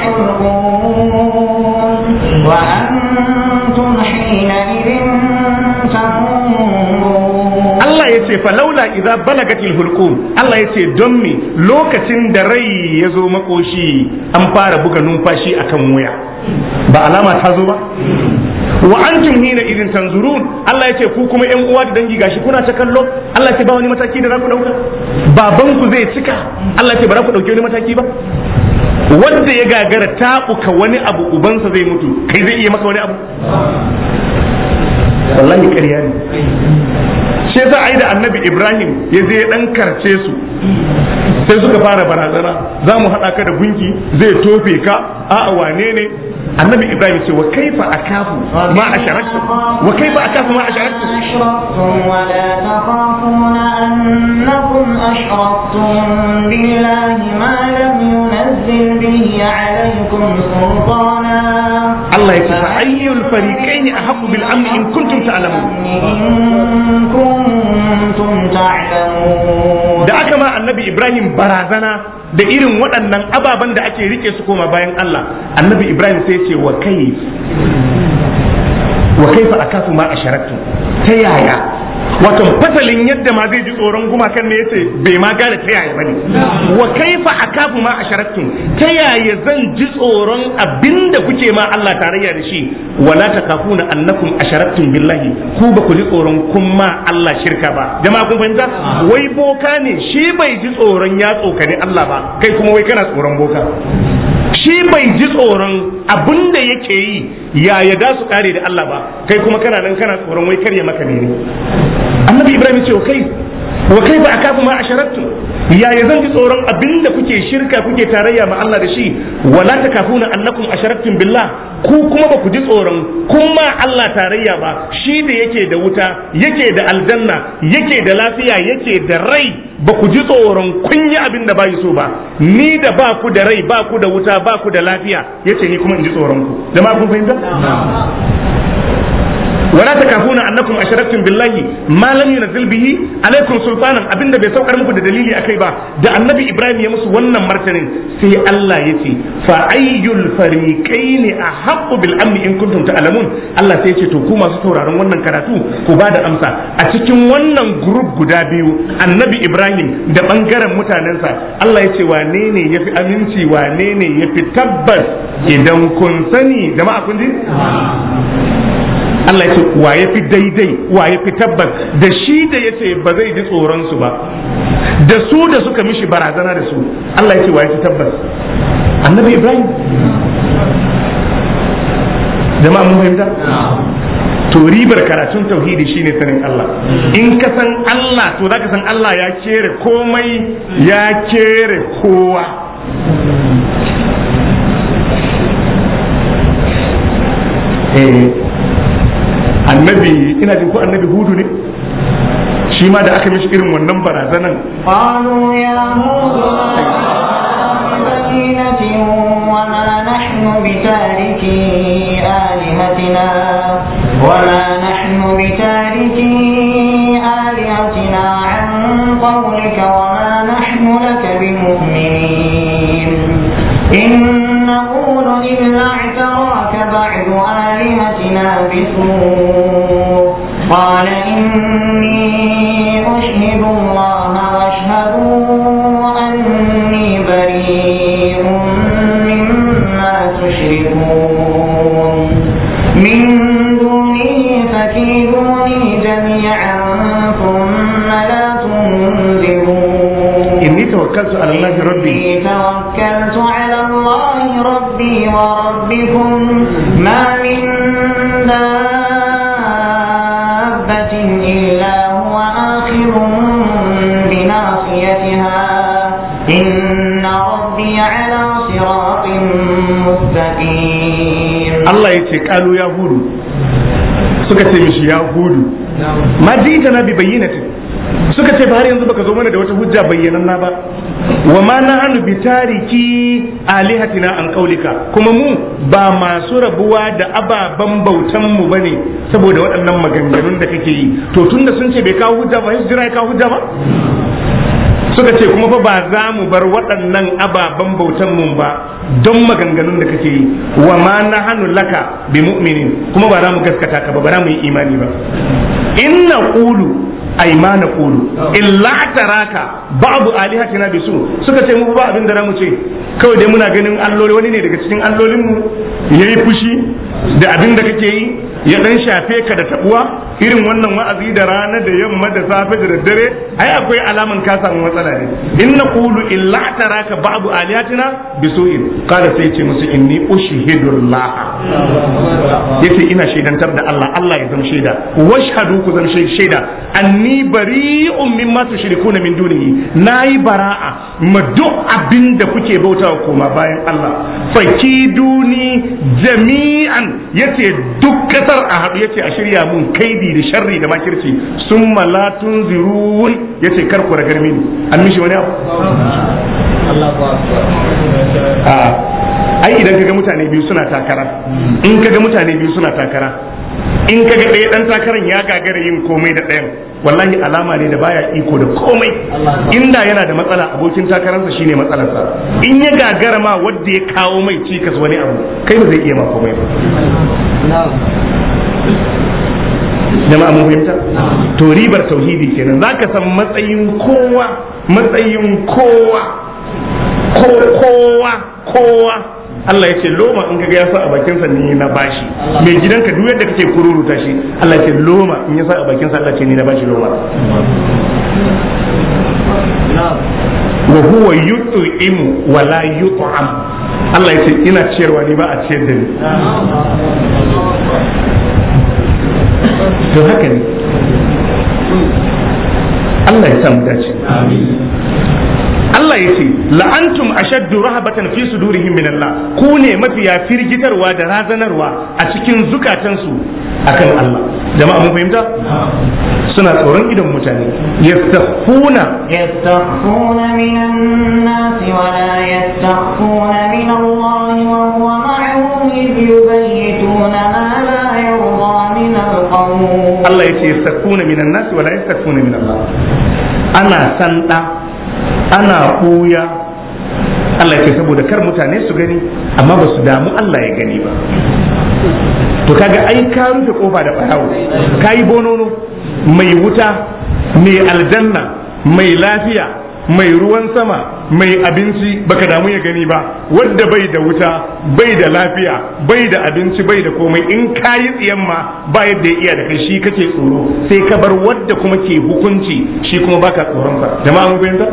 S3: الحلقوم وأنتم حينئذ تنظرون
S1: Allah ya ce falaula idza balagatil hulqum Allah ya ce don me lokacin da rai ya zo makoshi an fara buga numfashi akan wuya ba alama ta zo ba wa antum hina idin tanzurun Allah ya ce ku kuma yan uwa da dangi gashi kuna ta kallo Allah ya ce ba wani mataki da za ku dauka baban ku zai cika Allah ya ce ba za ku dauke wani mataki ba wanda ya gagara taɓuka wani abu ubansa zai mutu kai zai iya maka wani abu wallahi ƙarya ne shi yasa ai da annabi ibrahim ya je dan karce su sai suka fara barazana za mu haɗa ka da gunki zai tofe ka a'a wane ne annabi ibrahim ce wa kaifa akafu ma asharaktu wa kaifa akafu ma asharaktu
S3: أشركتم ولا تخافون أنكم أشركتم بالله ما لم ينزل به عليكم سلطانا
S1: Allah ya ce fa ayyul fariqaini ahaqqu bil amni in kuntum ta'lamun
S3: إن كنتم تعلمون
S1: da aka ma annabi ibrahim barazana da irin waɗannan ababen da ake rike su koma bayan Allah annabi ibrahim sai ce wa kai wa kaifa akafu ma asharaktu ta yaya wato fasalin yadda ma zai ji tsoron gumakan ne yace bai ma gane ta yaya bane wa kaifa akafu ma asharaktu ta yaya zan ji tsoron abinda kuke ma Allah tarayya da shi wala takafuna annakum asharaktum billahi ku ba ku ji tsoron kun ma Allah shirka ba jama'a kun fahimta wai boka ne shi bai ji tsoron ya tsokani Allah ba kai kuma wai kana tsoron boka shi bai ji tsoron abin da yake yi ya ya da su kare da Allah ba kai kuma kana nan kana tsoron wai karya maka ne annabi ibrahim ce wa kai wa kai ba akafu ma asharattu ya ya zan ji tsoron abin da kuke shirka kuke tarayya ma Allah da shi wala takafuna annakum asharattum billah ku kuma ba ku ji tsoron kun ma Allah tarayya ba shi da yake da wuta yake da aljanna yake da lafiya yake da rai ba ku ji tsoron kun yi abin da bayi so ba ni da ba ku da rai ba ku da wuta ba ku da lafiya yace ni kuma in ji tsoron ku jama'a kun fahimta ولا تكافون انكم اشركتم بالله ما لم ينزل به عليكم سلطانا abinda bai saukar muku da dalili akai ba da annabi ibrahim ya musu wannan martanin sai Allah ya ce fa ayyul fariqain ahaqqu bil amni in kuntum ta'lamun Allah sai ya ce to ku masu sauraron wannan karatu ku ba da amsa a cikin wannan group guda biyu annabi ibrahim da bangaren mutanensa Allah ya ce wane ne yafi aminci wane ne yafi tabbas idan kun sani jama'a kun ji Allah ya ce wa ya fi daidai wa ya fi tabbas da shi da ya ce ba zai ji tsoron su ba da su da suka mishi barazana da su Allah ya ce wa ya fi tabbas annabi Ibrahim jama'a mun fahimta to ribar karatun tauhidi shine sanin Allah in ka san Allah to zaka san Allah ya kere komai ya kere kowa eh annabi ina jin ko annabi hudu ne shi ma da aka mishi irin wannan barazanan
S3: قالوا يا موسى بكينة وما نحن بتاركي آلهتنا وما نحن بتاركي آلهتنا عن قولك وما نحن لك بمؤمنين إن نقول إلا اعتراك بعد آلهتنا بسوء قال إني أشهد الله واشهدوا أني بريء مما تشركون من دونه فكيدوني جميعا ثم لا تنذرون
S1: inni tawakkaltu ala Allah rabbi
S3: إني توكلت على الله ربي وربكم ما من دابة إلا هو آخر بناصيتها إن ربي على صراط مستقيم
S1: Allah ya ce kalu ya hudu suka ce mishi ya hudu ma ji na bi bayyinatin suka ce ba har yanzu baka zo mana da wata hujja bayyananna ba wa ma nahnu bi tariki alihatina an qaulika kuma mu ba masu rabuwa da ababan bautan mu bane saboda waɗannan maganganun da kake yi to tunda sun ce bai kawo hujja ba sai su jira ya kawo hujja ba suka ce kuma fa ba za mu bar waɗannan ababen bautan mun ba don maganganun da kake yi wa ma na hannu laka bi mu'minin kuma ba za mu gaskata ka ba ba za mu yi imani ba inna qulu ay ma na qulu illa taraka ba'du alihatina bisu suka ce mu ba abin da za mu ce kawai dai muna ganin alloli wani ne daga cikin allolin mu yayi fushi da abin da kake yi ya dan shafe ka da tabuwa irin wannan wa'azi da rana da yamma da safe da daddare ai akwai alaman ka samu matsala ne in naqulu illa taraka ba'du aliyatina bisu'in qala sai ce musu inni ushhidullah yace ina shaidantar da Allah Allah ya zama shaida washhadu ku zama shaida anni bari'un mimma tushrikuna min dunihi nayi bara'a ma duk abin da kuke bautawa koma bayan Allah fakiduni jami'an yace duk kasar a haɗu yace a shirya mun kaidi da sharri da makirci summa la tunzirun yace kar ku ragar mini an mishi wani abu a ai idan kaga mutane biyu suna takara in kaga mutane biyu suna takara in kaga ɗaya ɗan takaran ya gagara yin komai da ɗayan wallahi alama ne da baya iko da komai inda yana da matsala abokin takararsa shine matsalarsa in ya gagara ma wadda ya kawo mai cikas wani abu kai ba zai iya ma komai ba jama'a mun fahimta to ribar tauhidi kenan zaka san matsayin kowa matsayin kowa kowa kowa Allah ya ce loma in kaga ya sa a bakin sa ni na bashi mai gidanka duk yadda kake kururuta shi Allah ya ce loma in ya sa a bakin sa Allah ce ni na bashi loma wa huwa yut'imu wa la yut'am Allah ya ce ina ciyarwa ni ba a ciyar da ni to haka ne Allah ya samu dace Allah ya ce la'antum ashaddu rahabatan fi sudurihim min Allah ku ne mafiya firgitarwa da razanarwa a cikin zukatansu akan Allah jama'a mun fahimta suna tsoron idon mutane yastakhuna
S3: يستخفون من الناس ولا يستخفون من الله وهو معهم إذ يبيتون ما لا يرضى من القول
S1: Allah ya ce yastakhuna minan nas wala yastakhuna min Allah ana sanda ana ɓuya Allah ce saboda kar mutane su gani amma ba su damu Allah ya gani ba to kaga ai ka rufe kofa da ɓarawo ka yi bonono mai wuta mai aljanna mai lafiya mai ruwan sama mai abinci baka damu ya gani ba wadda bai da wuta bai da lafiya bai da abinci bai da komai in ka yi tsiyan ma ba yadda ya iya da kai shi kake tsoro sai ka bar wadda kuma ke hukunci shi kuma baka tsoron sa jama'a mun fahimta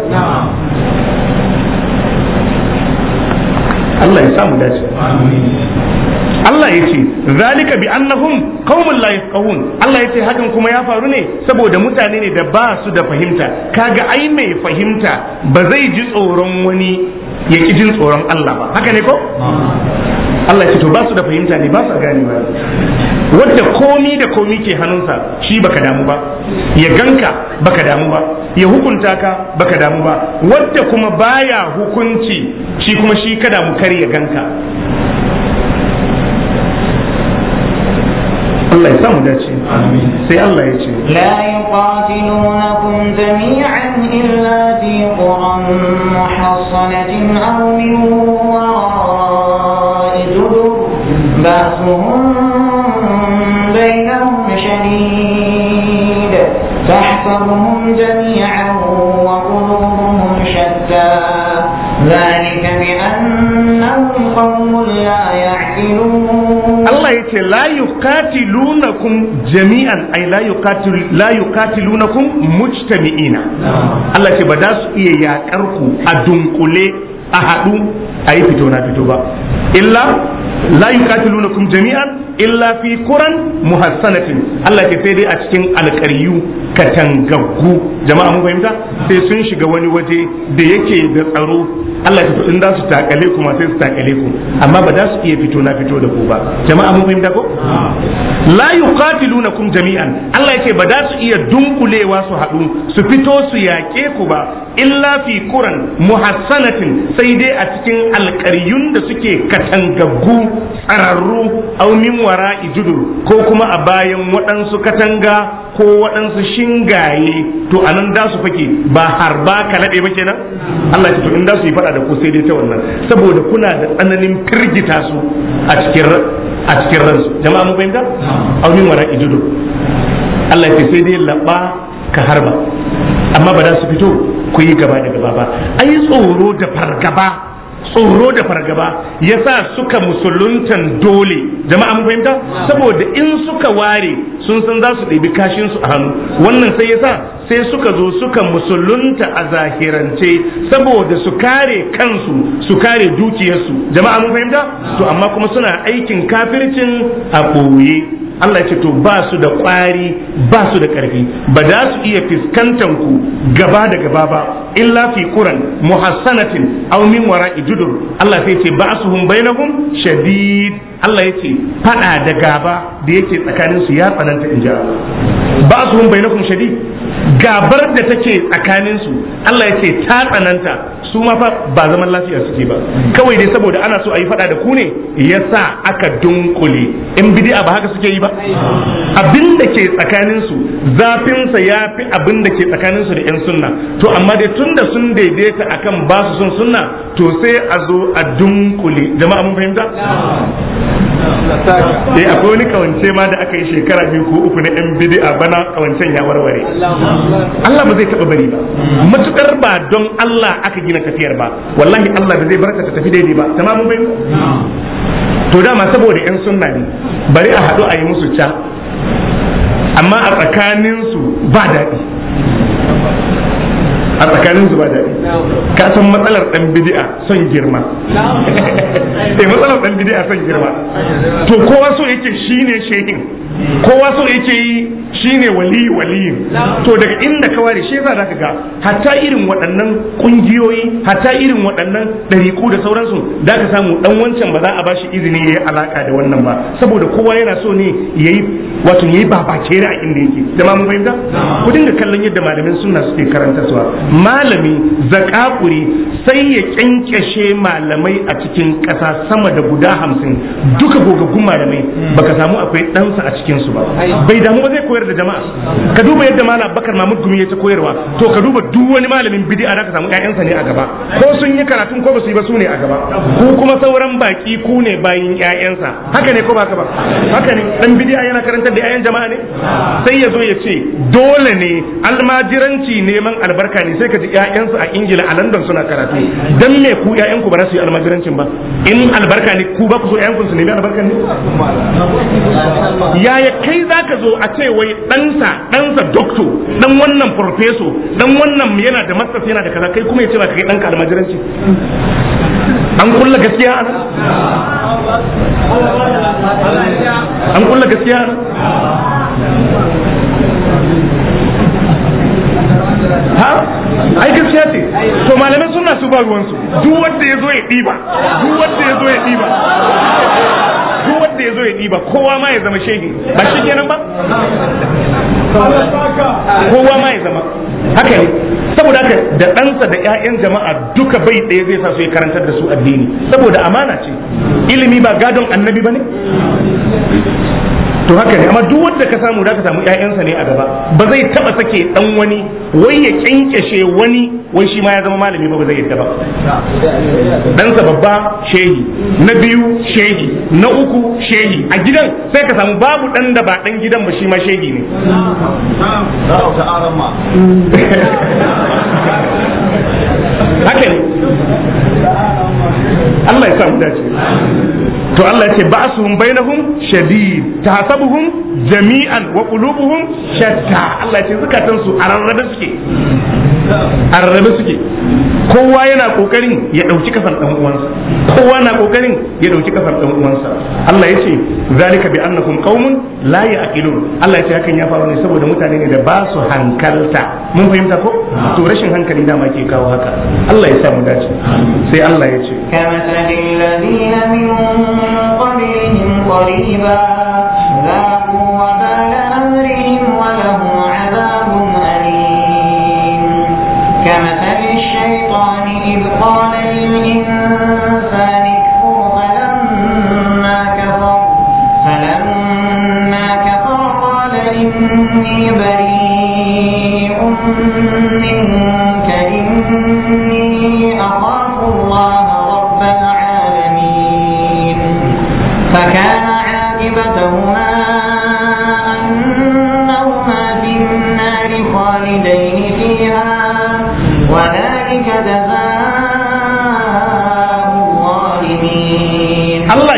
S1: Allah ya samu dace Allah ya ce zalika bi annahum qaumun la yafqahun Allah ya ce hakan kuma ya faru ne saboda mutane ne da ba su da fahimta kaga ai mai fahimta ba zai ji tsoron wani ya ki jin tsoron Allah ba haka ne ko Allah ya ce to ba su da fahimta ne ba su gane ba wadda komi da komi ke hannunsa shi baka damu ba ya ganka baka damu ba ya hukunta ka baka damu ba wadda kuma baya hukunci shi kuma shi ka damu kar ya ganka Allah ya samu dace sai Allah ya ce
S3: لا يقاتلونكم جميعا إلا في قرى محصنة أو من وراء جدر بأسهم بينهم شديد تحسبهم جميعا وقلوبهم شتى ذلك بأنهم قوم لا يعقلون
S1: Allah ya ce la yuqatilunakum jami'an ay la yuqatil la yuqatilunakum mujtami'ina Allah ce ba za su iya yakar ku a dunkule a haɗu a yi fito na fito ba illa la yuqatilunakum jami'an illa fi quran muhassanatin Allah ce sai dai a cikin alƙaryu katangaggu jama'a mun fahimta sai sun shiga wani waje da yake da tsaro Allah ya in za su takale ku ma sai su takale ku amma ba za su iya fito na fito da ku ba jama'a mun fahimta ko la yuqatilunakum jami'an Allah yake ba za su iya dunkulewa su haɗu su fito su yaƙe ku ba illa fi quran muhassanatin sai dai a cikin alƙaryun da suke katangaggu tsararru aw min wara'i judur ko kuma a bayan waɗansu katanga ko waɗansu shingaye to anan da su fake ba harba ka naɗe ba kenan Allah ya ce to in da su yi faɗa da ku sai dai ta wannan saboda kuna da tsananin firgita su a cikin a cikin ransu jama'a mun fahimta aw min wara'i judur Allah ya ce sai dai labba ka harba amma ba za su fito ku yi gaba da gaba ba ai tsoro da fargaba tsoro da fargaba yasa suka musuluntan dole jama'a mun fahimta saboda in suka ware sun san za su ɗebi kashin su a hannu wannan sai yasa sai suka zo suka musulunta a zahirance saboda su kare kansu su kare dukiyarsu jama'a mun fahimta to amma kuma suna aikin kafircin a ɓoye Allah ya ce to ba su da ƙwari ba su da ƙarfi ba za su iya fiskantan ku gaba da gaba ba illa fi quran muhassanatin aw min wara'i judur Allah sai ce ba'suhum bainahum shadid Allah ya ce fada da gaba da yake tsakanin su ya tsananta in ji Allah ba'suhum bainahum shadid gabar da take tsakanin su Allah ya ce ta tsananta su ma fa ba zaman lafiya suke ba kawai dai saboda ana so a yi fada da ku ne yasa aka dunkule in bid'a ba haka suke yi ba abin da ke tsakanin su zafin sa yafi abin da ke tsakanin su da yan sunna to amma dai tunda sun daidaita akan ba su son sunna to sai a zo a dunkule jama'a mun fahimta eh akwai wani kawance ma da aka yi shekara biyu ko uku na yan bid'a bana kawancen ya warware Allah ba zai taba bari ba matukar ba don Allah aka gina tafiyar ba wallahi Allah ba zai barka ta tafi daidai ba tamamun bai to dama saboda yan sunna ne bari a haɗu a yi musu ca amma a tsakaninsu ba daɗi a tsakaninsu ba daɗi ka san matsalar ɗan bidi'a son girma eh matsalar ɗan bidi'a son girma to kowa so yake shine shehin kowa so yake yi shine wali waliyin to daga inda ka ware shi yasa zaka ga hatta irin waɗannan kungiyoyi hatta irin waɗannan ɗariƙu da sauransu da ka samu dan wancan ba za a bashi izini yayi alaka da wannan ba saboda kowa yana so ne yayi wato yayi babakere a inda yake jama'a mun fahimta ku dinga kallon yadda malamin sunna suke karanta suwa malami zakakuri sai ya kyankyashe malamai a cikin ƙasa sama da guda hamsin duka gogaggun malamai baka samu akwai ɗansa a cikin su ba bai damu ba zai koyar da jama'a ka duba yadda malam bakar mahmud gumi ya ta koyarwa to ka duba duk wani malamin bid'a da ka samu ƴaƴansa ne a gaba ko sun yi karatun ko ba su yi ba su ne a gaba ku kuma sauran baki ku ne bayin ƴaƴansa haka ne ko ba ka ba haka ne dan bid'a yana karantar da ƴaƴan jama'a ne sai ya zo ya ce dole ne almajiranci neman albarka ne sai ka ji ƴaƴansu a ingila a london suna karatu dan me ku ƴaƴanku ba za su yi almajirancin ba in albarka ne ku ba ku so ƴaƴanku su nemi albarka ne yaya kai zaka zo a ce wai ɗansa ɗansa dokto ɗan wannan farfeso ɗan wannan yana da masters yana da kaza kai kuma ya ce ba kai ɗanka almajiranci an kulla gaskiya ana an kulla gaskiya ana ha ai gaskiya ce to malamai suna su ba ruwansu duk wanda ya zo ya ɗiba duk wanda ya zo ya ɗiba duk wanda ya zo ya ɗiba kowa ma ya zama shehi ba shi kenan ba kowa ma ya zama haka ne saboda haka da ɗansa da 'ya'yan jama'a duka bai ɗaya zai sa su ya karantar da su addini saboda amana ce ilimi ba gadon annabi ba ne to haka ne amma duk wanda ka samu da ka samu ƴaƴansa ne a gaba ba zai taba sake dan wani wai ya kyankyashe wani wai shi ma ya zama malami ba ba zai yadda ba ɗansa babba shehi na biyu shehi na uku shehi a gidan sai ka samu babu ɗan da ba ɗan gidan ba shi ma shehi ne haka ne Allah ya samu dace to Allah ya ce ba'suhum bainahum shadid tahsabuhum jami'an wa qulubuhum shatta Allah ya ce zakatan su a rarrabe suke a rarrabe suke kowa yana kokarin ya dauki kasan dan uwansa kowa na kokarin ya dauki kasan dan uwansa Allah ya ce zalika bi annakum qaumun la ya'qilun Allah ya ce hakan ya faru ne saboda mutane ne da ba su hankalta mun fahimta ko to rashin hankali dama ke kawo haka Allah ya sa mu dace sai Allah ya ce
S3: كمثل الذين من قبلهم قريبا ذاقوا وبال أمرهم ولهم عذاب أليم كمثل الشيطان إذ قال للإنسان اكفر فلما كفر فلما كفر قال إني بريء منك إني أخاف الله رب العالمين فكان عاقبتهما أنهما في النار خالدين فيها وذلك جزاء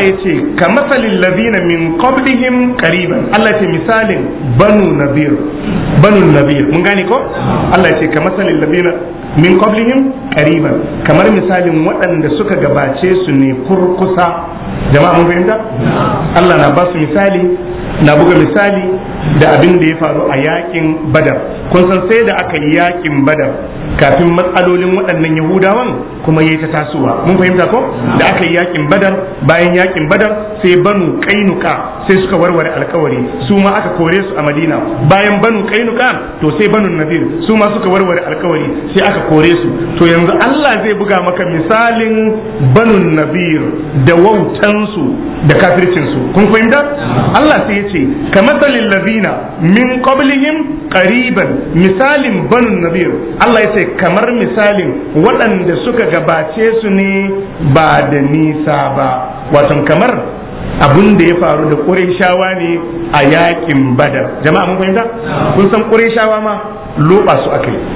S1: ya ce ka masalin ladina min qablihim qariban Allah ya ce misalin banu nabir banu nabir mun gane ko Allah ya ce ka masalin ladina min qablihim qariban kamar misalin waɗanda suka gabace su ne kurkusa jama'a mun fahimta Allah na ba su misali na buga misali da abin da ya faru a yakin badar kun san sai da aka yi yakin badar kafin matsalolin waɗannan yahudawan kuma ya ta tasowa mun fahimta ko da aka yi yakin badar bayan yakin badar sai banu kainuka sai suka warware alkawari su ma aka kore su a madina bayan banu kainuka to sai banu nadir su ma suka warware alkawari sai aka kore su to yanzu Allah zai buga maka misalin banu nadir da wautansu da kafircinsu kun fahimta Allah sai ya ce kamathalil ladina min qablihim qariban misalin banu nadir Allah ya ce kamar misalin waɗanda suka gabace su ne ba da nisa ba wato kamar abun da ya faru da ƙureshawa ne a yakin badar jama'a mun fahimta kun san ƙureshawa ma loba su aka yi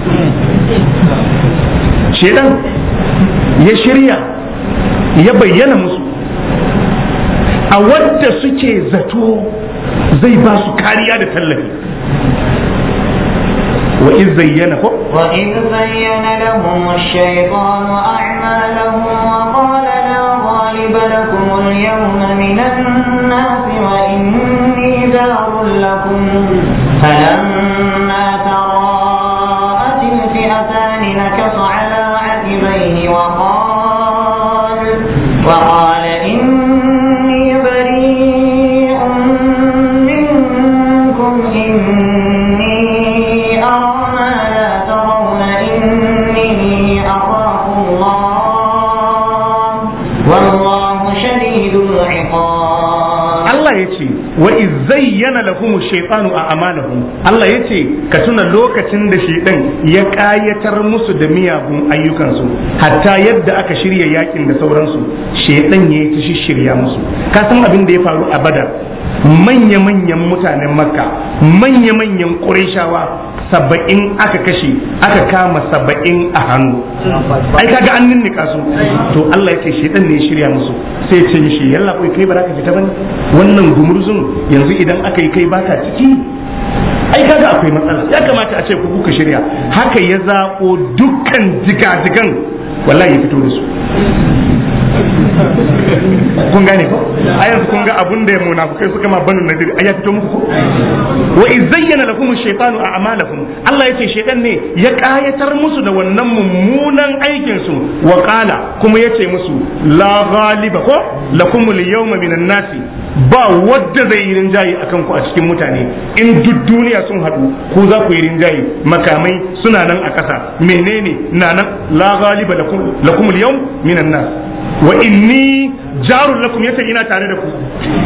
S1: shedan ya shirya ya bayyana musu a wadda suke zato zai ba su kariya da tallafi wa iz zayyana ko
S3: وإذ زين لهم الشيطان أعمالهم وقال لا غالب لكم اليوم من الناس وإني جار لكم فلما تراءت الفئتان نكص على عقبيه وقال وقال إني بريء منكم إني أرى ما لا ترون إني أخاف الله والله شديد العقاب
S1: Allah ya ce wa iz zayyana lahum shaytanu a amalahum Allah ya ce ka tuna lokacin da shaytan ya kayatar musu da miyagun ayyukansu hatta yadda aka shirya yakin da sauransu shaytan ya ta shirya musu ka san abin da ya faru a badar manya-manyan mutanen makka manya-manyan ƙurayshawa saba'in aka kashe aka kama saba'in a hannu ai kaga an ninnika su to Allah ya ce shedan ne ya shirya musu sai ce mishi yalla kai kai ba za ka fita bane wannan gumurzun yanzu idan aka yi kai baka ciki ai kaga akwai matsala ya kamata a ce ku kuka shirya haka ya zaɓo dukkan jigajigan wallahi ya fito da su kun gane ko a yanzu kun ga abun da ya munafukai suka ma banu nadir ai ya fito muku ko wa iz zayyana lakum ash-shaytanu a'malakum Allah yace shaytan ne ya kayatar musu da wannan mummunan aikin su wa qala kuma yace musu la ghaliba ko lakum al-yawma minan nasi ba wadda zai yi rinjaye akan ku a cikin mutane in duk duniya sun haɗu ku za ku yi rinjaye makamai suna nan a ƙasa menene na nan la ghaliba lakum lakum al-yawm minan nas wa inni jarun lakum yace ina tare da ku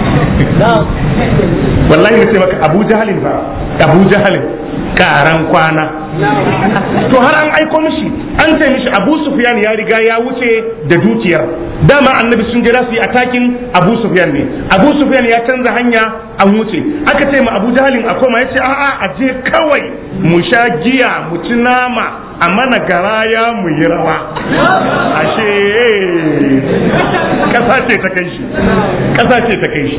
S1: wallahi nace maka Abu Jahalin ba Abu Jahalin karan kwana to har an aiko mishi an ce mishi Abu Sufyan ya riga ya wuce da dukiyar dama annabi sun jira su yi atakin Abu Sufyan ne Abu Sufyan ya canza hanya an wuce aka ce ma Abu Jahalin a koma yace a'a a je kawai mu sha giya mu ci nama a mana garaya mu yi rawa ashe kasa ce ta kai shi kasa ce ta kai shi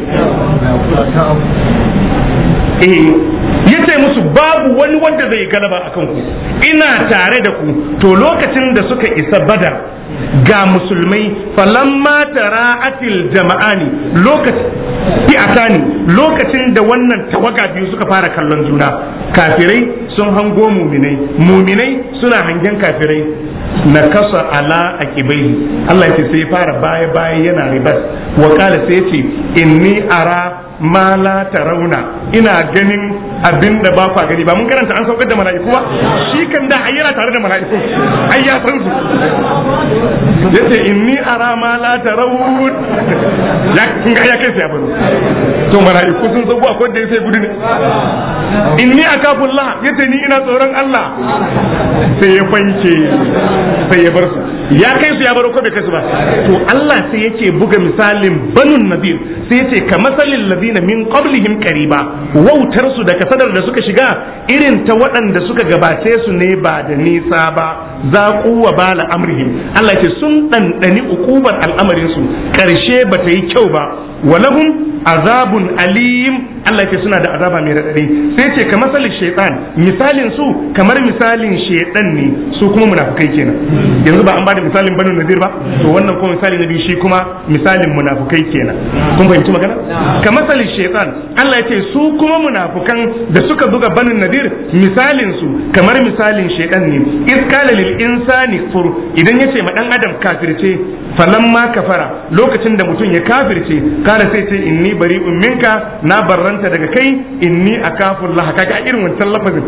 S1: eh yace musu babu wani wanda zai galaba a kanku ina tare da ku to lokacin da suka isa badar ga musulmai falamma tara'atil jama'ani lokacin fi'atani lokacin da wannan tawaga biyu suka fara kallon juna kafirai sun hango muminai muminai suna hangen kafirai na kasa ala a kibai Allah ya ce sai fara baya baya yana ribas wa kala sai ce inni ara ma la tarawna ina ganin abin da ba kwa gani ba mun karanta an saukar da mala'iku ba shi kan da ayyana tare da mala'iku ai ya san su yace inni ara ma la tarawun ya kun ga ya kai sai baro to mala'iku sun san akwai da sai gudu ne inni akafullah yace ni ina tsoron Allah sai ya fanke sai ya bar su ya kai su ya baro ko bai kai su ba to Allah sai yake buga misalin banun nadir sai yace ka masalin ladina min qablihim qariba wautar su da hasadar da suka shiga irin ta waɗanda suka gabace su ne ba da nisa ba za wa bala amrihim Allah ce sun ɗanɗani ukubar al'amarin su ƙarshe ba ta yi kyau ba walahum azabun alim Allah ce suna da azaba mai raɗaɗi sai ce kamar misalin shaitan misalin su kamar misalin shaitan ne su kuma munafukai kenan yanzu ba an bada misalin banu nadir ba to wannan kuma misali na biyu shi kuma misalin munafukai kenan kun fahimci magana kamar misalin shaitan Allah ya ce su kuma munafukan da suka buga banu nadir misalin su kamar misalin shaitan ne iskala lil insani fur idan yace ma dan adam kafirce falamma kafara lokacin da mutum ya kafirce kada sai ce inni bari'un minka na barranta daga kai inni akafu Allah kaga irin wancan lafazin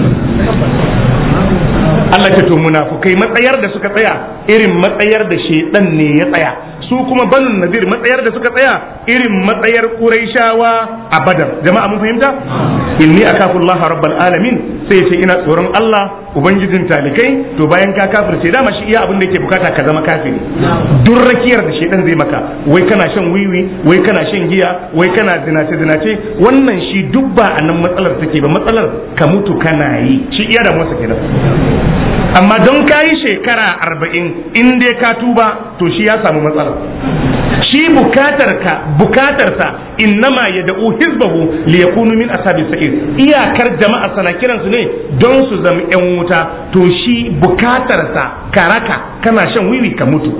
S1: Allah ce to munafukai matsayar da suka tsaya irin matsayar da shedan ne ya tsaya su kuma banun nadir matsayar da suka tsaya irin matsayar quraishawa a badar jama'a mun fahimta inni akafu Allah rabbal alamin sai ce ina tsoron Allah ubangijin talikai to bayan ka kafirce dama shi iya abin da yake bukata ka zama kafiri duk rakiyar da shedan zai maka wai kana shan wiwi wai kana shan giya wai kana zinace zinace wannan shi duk ba a nan matsalar take ba matsalar ka mutu kana yi shi iya da masa kenan amma don ka yi shekara arba'in in dai ka tuba to shi ya samu matsala shi bukatarka bukatarsa innama ya da'u hizbahu li yakunu min ashabi sa'ir iyakar jama'a sana kiransu ne don su zama yan wuta to shi bukatarsa karaka kana shan wiwi ka mutu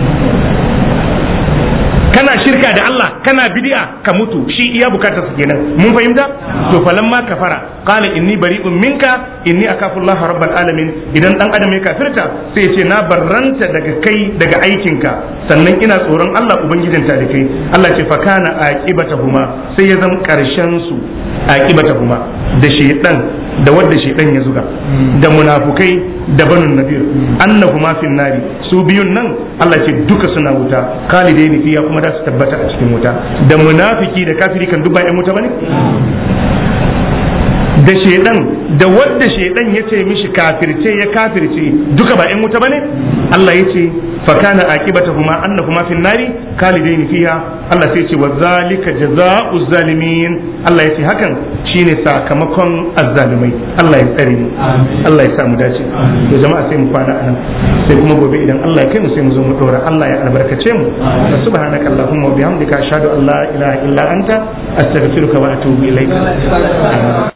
S1: kana shirka da Allah kana bid'a ka mutu shi iya bukatar su kenan mun fahimta to falamma kafara qala inni bari'un minka inni akafu Allah rabbal alamin idan dan adam ya kafirta sai ya ce na barranta daga kai daga aikinka sannan ina tsoron Allah ubangijin ta da kai Allah ce fa kana aqibatahuma sai ya zama karshen su aqibatahuma da shaytan da wadda shaidan ya zuga da munafukai da banun nadir annahuma fin nari su biyun nan Allah ce duka suna wuta khalidaini fiya kuma da su tabbata a cikin wuta da munafiki da kafiri kan duk ba yan wuta bane da shaidan da wadda shaidan ya ce mishi kafirce ya kafirce duka ba yan wuta bane Allah ya ce fakana aqibatahuma annahuma fin nari khalidaini fiha Allah sai ce wa zalika jazaa'u zalimin Allah ya ce hakan shine sakamakon azzalimai Allah ya tsare mu Allah ya sa mu dace to jama'a sai mu kwana anan sai kuma gobe idan Allah ya kai mu sai mu zo mu dora Allah ya albarkace mu subhanaka allahumma wa bihamdika ashhadu an la ilaha illa anta astaghfiruka wa atubu ilaik